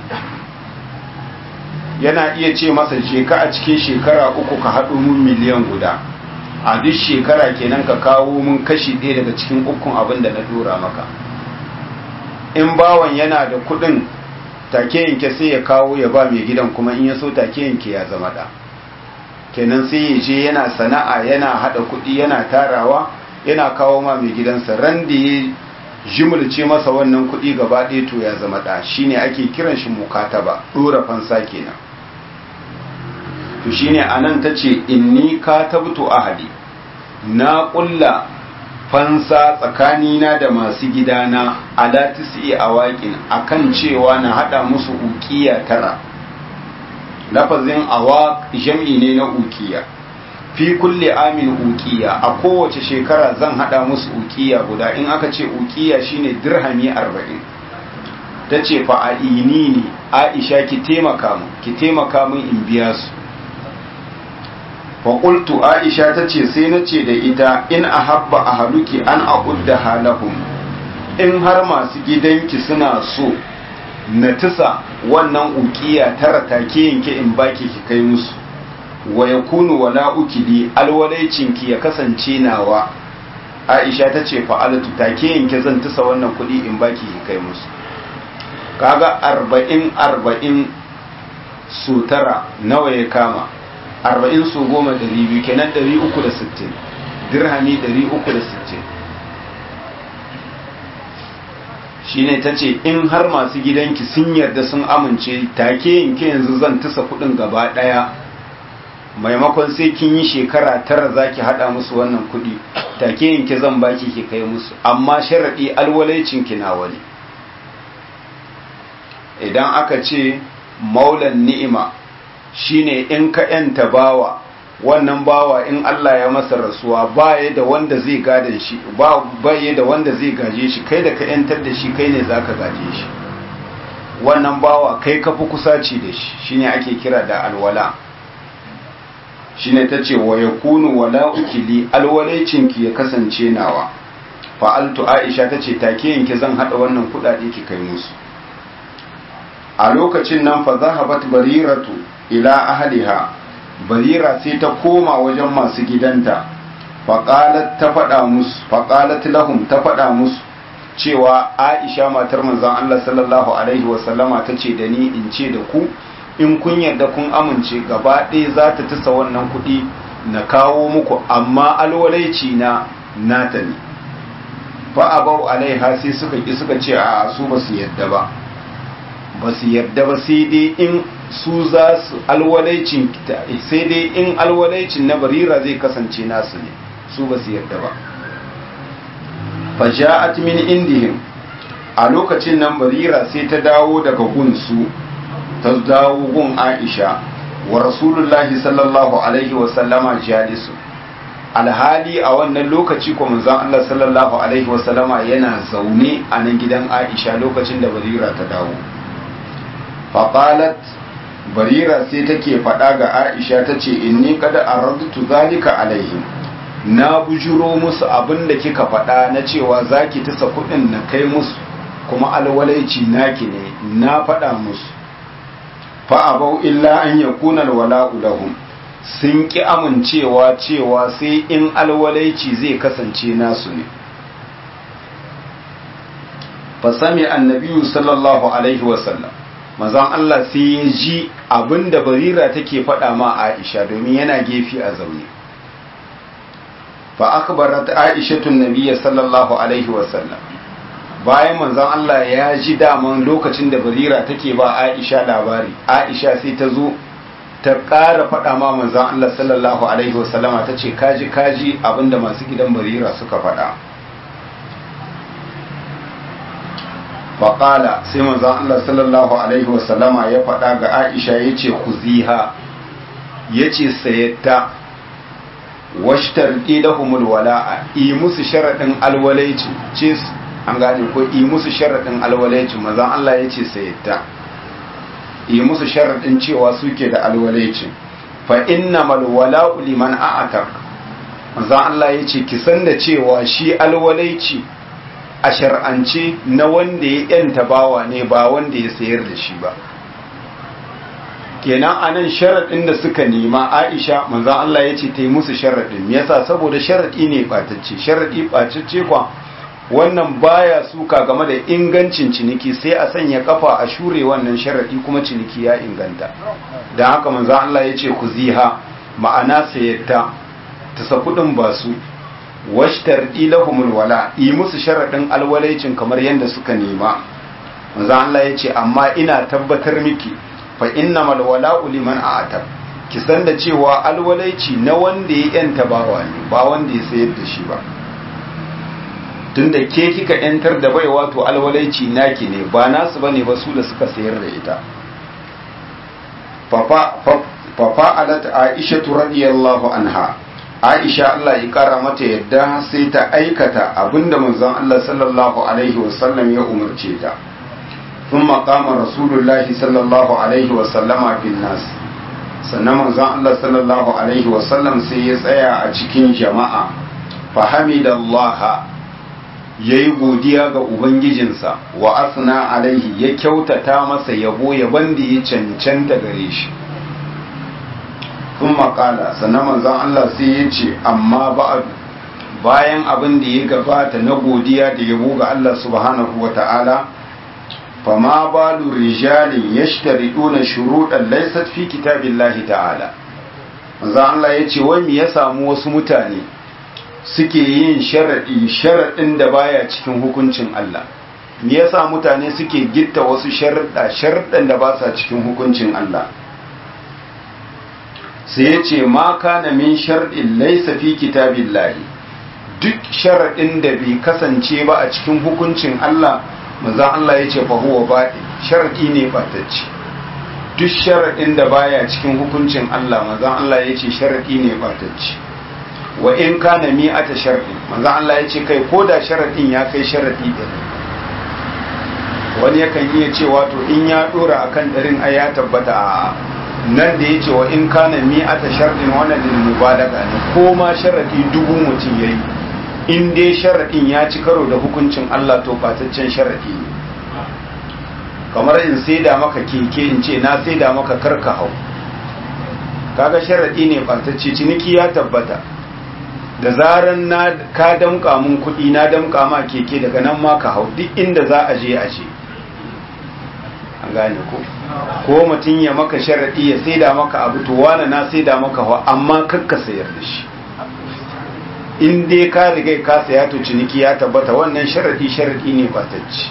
yana iya ce masa je ka a cikin shekara uku ka haɗo mun miliyan guda a duk shekara kenan ka kawo mun kashi ɗaya daga cikin ukun abin da na dora maka in bawan yana da kuɗin take yanke sai ya kawo ya ba mai gidan kuma in ya so take yanke ya zama ɗa kenan sai ya je yana sana'a yana hada kuɗi yana tarawa yana kawo ma mai gidansa ran da ya jimulce masa wannan kuɗi gaba ɗaya to ya zama ɗa shine ake kiran shi mukataba ɗora fansa kenan to shine anan ta ce inni katabtu ahadi na ƙulla fansa tsakanina da masu gidana ala tisi awaƙin akan cewa na hada musu ukiya tara lafazin awaq jam'i ne na ukiya fi kulle amin ukiya a kowace shekara zan hada musu ukiya guda in aka ce ukiya shine dirhami arba'in ta ce fa a ini ne aisha ki taimaka mu ki taimaka min in biya su faƙultu aisha ta ce sai na ce da ita in a habba a haluki an a halahum in har masu gidanki suna so na tisa wannan ukiya tara take yanke in baki ki kai musu wa ya kunu wala ukili alwalaicinki ya kasance nawa aisha ta ce fa'alatu take yanke zan tisa wannan kuɗi in baki ki kai musu kaga arba'in arba'in su tara nawa ya kama arba'in su goma dari biyu kenan dari uku da sittin dirhami dari uku da sittin shine ta ce in har masu gidanki sun yarda sun amince take yanke yanzu zan tasa kudin gaba daya maimakon sai kin yi shekara tara zaki hada musu wannan kudi take yanke zan baki ki kai musu amma sharadi alwalaicin ki nawa ne idan aka ce maulan ni'ima shine in ka yanta bawa wannan bawa in Allah ya masa rasuwa baya da wanda zai gadan shi ba baya da wanda zai gaje shi kai da ka yantar da shi kai ne zaka gaje shi wannan bawa kai ka fi kusaci da shi shine ake kira da alwala shine tace wa yakunu wala ukili alwalaicinki ya kasance nawa fa'altu aisha tace take yanke zan hada wannan kudade ki kai musu a lokacin nan fa zahabat bariratu ila ahliha barira sai ta koma wajen masu gidanta faqalat ta fada musu faqalat lahum ta fada musu cewa aisha matar manzon Allah sallallahu alaihi wasallama tace da ni in ce da ku in kun yarda kun amince gaba ɗaya za ta tasa wannan kuɗi na kawo muku amma alwalaici na nata ne fa abau alaiha sai suka ki suka ce a su ba su yarda ba ba su yarda ba sai dai in su za su alwalaicin sai dai in alwalaicin na barira zai kasance nasu ne su ba su yarda ba fa ja'at min indihim a lokacin nan barira sai ta dawo daga gunsu ta dawo gun Aisha wa Rasulullahi sallallahu alaihi wa sallama jalisu alhali a wannan lokaci ko manzon Allah sallallahu alaihi wa sallama yana zaune a nan gidan Aisha lokacin da Barira ta dawo faqalat Barira sai take faɗa ga Aisha tace inni qad aradtu zalika alaihim na bujuro musu abin da kika faɗa na cewa zaki tasa kuɗin na kai musu kuma alwalaici naki ne na faɗa musu fa'abau illa an ya kunan wala'u lahum sun ƙi amincewa cewa sai in alwalaici zai kasance nasu ne fasami annabiyu sallallahu alaihi wasallam mazan Allah sai ya ji abinda barira take faɗa ma aisha domin yana gefe a zaune fa akbarat aishatun nabiyya sallallahu alaihi wasallam bayan manzon Allah ya ji daman lokacin da barira take ba Aisha labari Aisha sai ta zo ta ƙara faɗa ma manzon Allah sallallahu alaihi wasallama ta ce kaji kaji abinda masu gidan barira suka faɗa faƙala sai manzon Allah sallallahu alaihi wasallama ya faɗa ga Aisha ya ce kuziha ya ce sayatta washtar ilahumul wala'a yi musu sharaɗin alwalaici ce an gane ko yi musu sharaɗin alwalaicin mazan Allah ya ce sayyata yi musu sharaɗin cewa suke da alwalaicin fa inna malwala liman a'atak mazan Allah ya ce ki san da cewa shi alwalaici a shar'ance na wanda ya yanta bawa ne ba wanda ya sayar da shi ba kenan anan sharaɗin da suka nema Aisha manzon Allah ya ce ta yi musu sharaɗin yasa saboda sharaɗi ne ɓatacce sharaɗi ɓatacce kwa wannan baya suka game da ingancin ciniki sai a sanya kafa a shure wannan sharadi kuma ciniki ya inganta don haka manzo Allah ya ce ku ziha ma'ana sayatta ta sa kudin ba su washtar ilahumul wala yi musu sharadin alwalaicin kamar yadda suka nema manzo Allah ya ce amma ina tabbatar miki fa innamal wala'u liman a'tab ki san da cewa alwalaici na wanda ya yanta bawa ne ba wanda ya sayar da shi ba tunda ke kika yantar da bai wato alwalaici naki ne ba nasu bane ba su da suka sayar da ita fafa alat aisha radiyallahu anha aisha Allah ya kara mata yadda sai ta aikata abinda manzon Allah sallallahu alaihi wasallam ya umarce ta ثم قام رسول الله صلى الله عليه وسلم في الناس sannan manzon Allah sallallahu alaihi wasallam sai ya tsaya a cikin jama'a fahamidallaha ya yi godiya ga Ubangijinsa wa asna alaihi ya kyautata masa yabo yaban da ya cancanta gare shi sun makala sannan manzon Allah sai ya ce amma ba'adu bayan abin da ya gabata na godiya da yabo ga Allah subhanahu wa ta'ala fama balu rijalin yashtariduna shuruɗan laysat fi kitabillahi ta'ala manzon Allah ya ce wai me ya samu wasu mutane suke yin sharaɗi sharaɗin da baya cikin hukuncin Allah me yasa mutane suke gitta wasu sharaɗa sharaɗin da ba sa cikin hukuncin Allah sai ya ce ma kana min shar'in laysa fi kitabillahi duk sharaɗin da bai kasance ba a cikin hukuncin Allah manzon Allah ya ce fa huwa baɗi sharaɗi ne batacce duk sharaɗin da baya cikin hukuncin Allah manzon Allah ya ce sharaɗi ne batacce wa in kana mi'ata shar'in manzon Allah ya ce kai ko da sharaɗin ya kai sharaɗi ɗari wani yakan iya cewa to in ya ɗora akan ɗarin ai ya tabbata a nan da ya ce wa in kana mi'ata shar'in wannan lil mubalaga ne ko ma sharaɗi dubu mutum yayi in dai sharaɗin ya ci karo da hukuncin Allah to bataccen sharaɗi ne kamar in saida maka keke in ce na saida maka karka hau kaga sharaɗi ne batacce ciniki ya tabbata da zaran na ka damƙa mun kuɗi na damƙa ma keke daga nan ma ka hau duk inda za a je a je an gane ko ko mutum ya maka sharaɗi ya saida maka abu to wani na saida maka hau amma kakka sayar da shi in dai ka riga ka saya to ciniki ya tabbata wannan sharadi sharadi ne batacci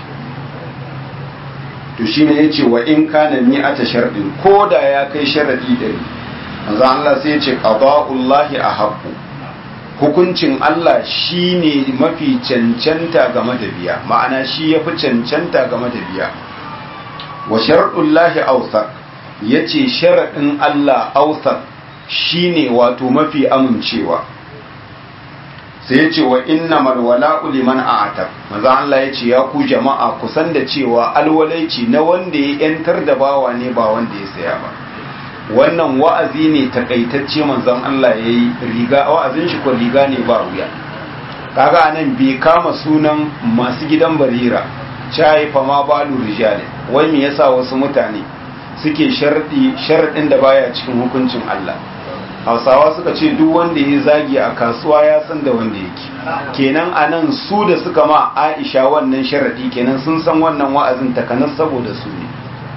to shine yace wa in kana mi'ata sharadin ko da ya kai sharadi dari manzo Allah sai yace qada'ullahi ahaqqu hukuncin Allah shine mafi cancanta game da biya ma'ana shi yafi cancanta game da biya wa sharadullahi awsaq yace sharadin Allah awsaq shine wato mafi amincewa sai ya ce wa inna malwala liman a'atab maza Allah ya ce ya ku jama'a ku san da cewa alwalaici na wanda ya yantar da bawa ne ba wanda ya saya ba wannan wa'azi ne takaitacce manzon Allah ya yi riga wa'azin shi ko riga ne ba wuya kaga anan bai kama sunan masu gidan barira chai fa ma balu rijali wai me yasa wasu mutane suke sharɗi sharɗin da baya cikin hukuncin Allah hausawa suka ce duk wanda ya zagi a kasuwa ya san da wanda yake kenan a nan su da suka ma aisha wannan sharaɗi kenan sun san wannan wa'azin takanas saboda su ne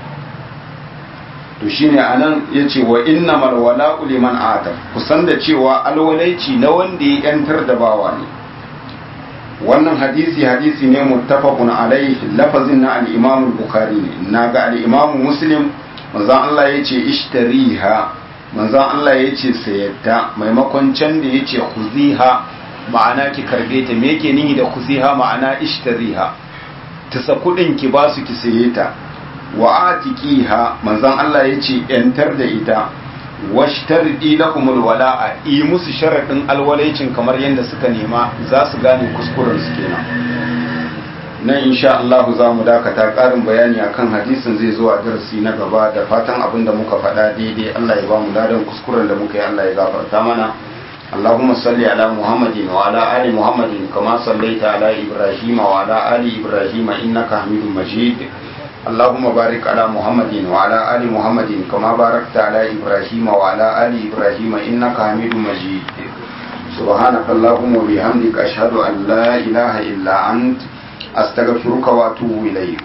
to shine a nan ya ce wa inna malwala uliman adam kusan da cewa alwalaici na wanda ya yantar da bawa ne wannan hadisi hadisi ne muttafaqun alaihi lafazin na al-imam bukhari ne naga al-imam muslim manzon Allah yace ishtariha manzon Allah ya ce sayatta maimakon can da ya ce kuziha ma'ana ki karbe ta me yake nihi da kuziha ma'ana ishtariha ta sa kudin ki ba su ki saye ta wa atiqiha manzon Allah ya ce yantar da ita washtardi lahumul wala'a yi musu sharadin alwalaicin kamar yadda suka nema za su gane kuskuren su kenan nan insha Allah za mu dakata ƙarin bayani akan hadisin zai zo a darasi na gaba da fatan abin da muka faɗa daidai Allah ya ba mu ladan kuskuren da muka yi Allah ya gafarta mana اللهم صل على محمد وعلى آل محمد كما صليت على إبراهيم وعلى آل إبراهيم إنك حميد مجيد اللهم بارك على محمد وعلى آل محمد كما باركت على إبراهيم وعلى آل إبراهيم إنك حميد مجيد سبحانك اللهم وبحمدك أشهد أن لا إله إلا أنت أستغفرك وأتوب إليك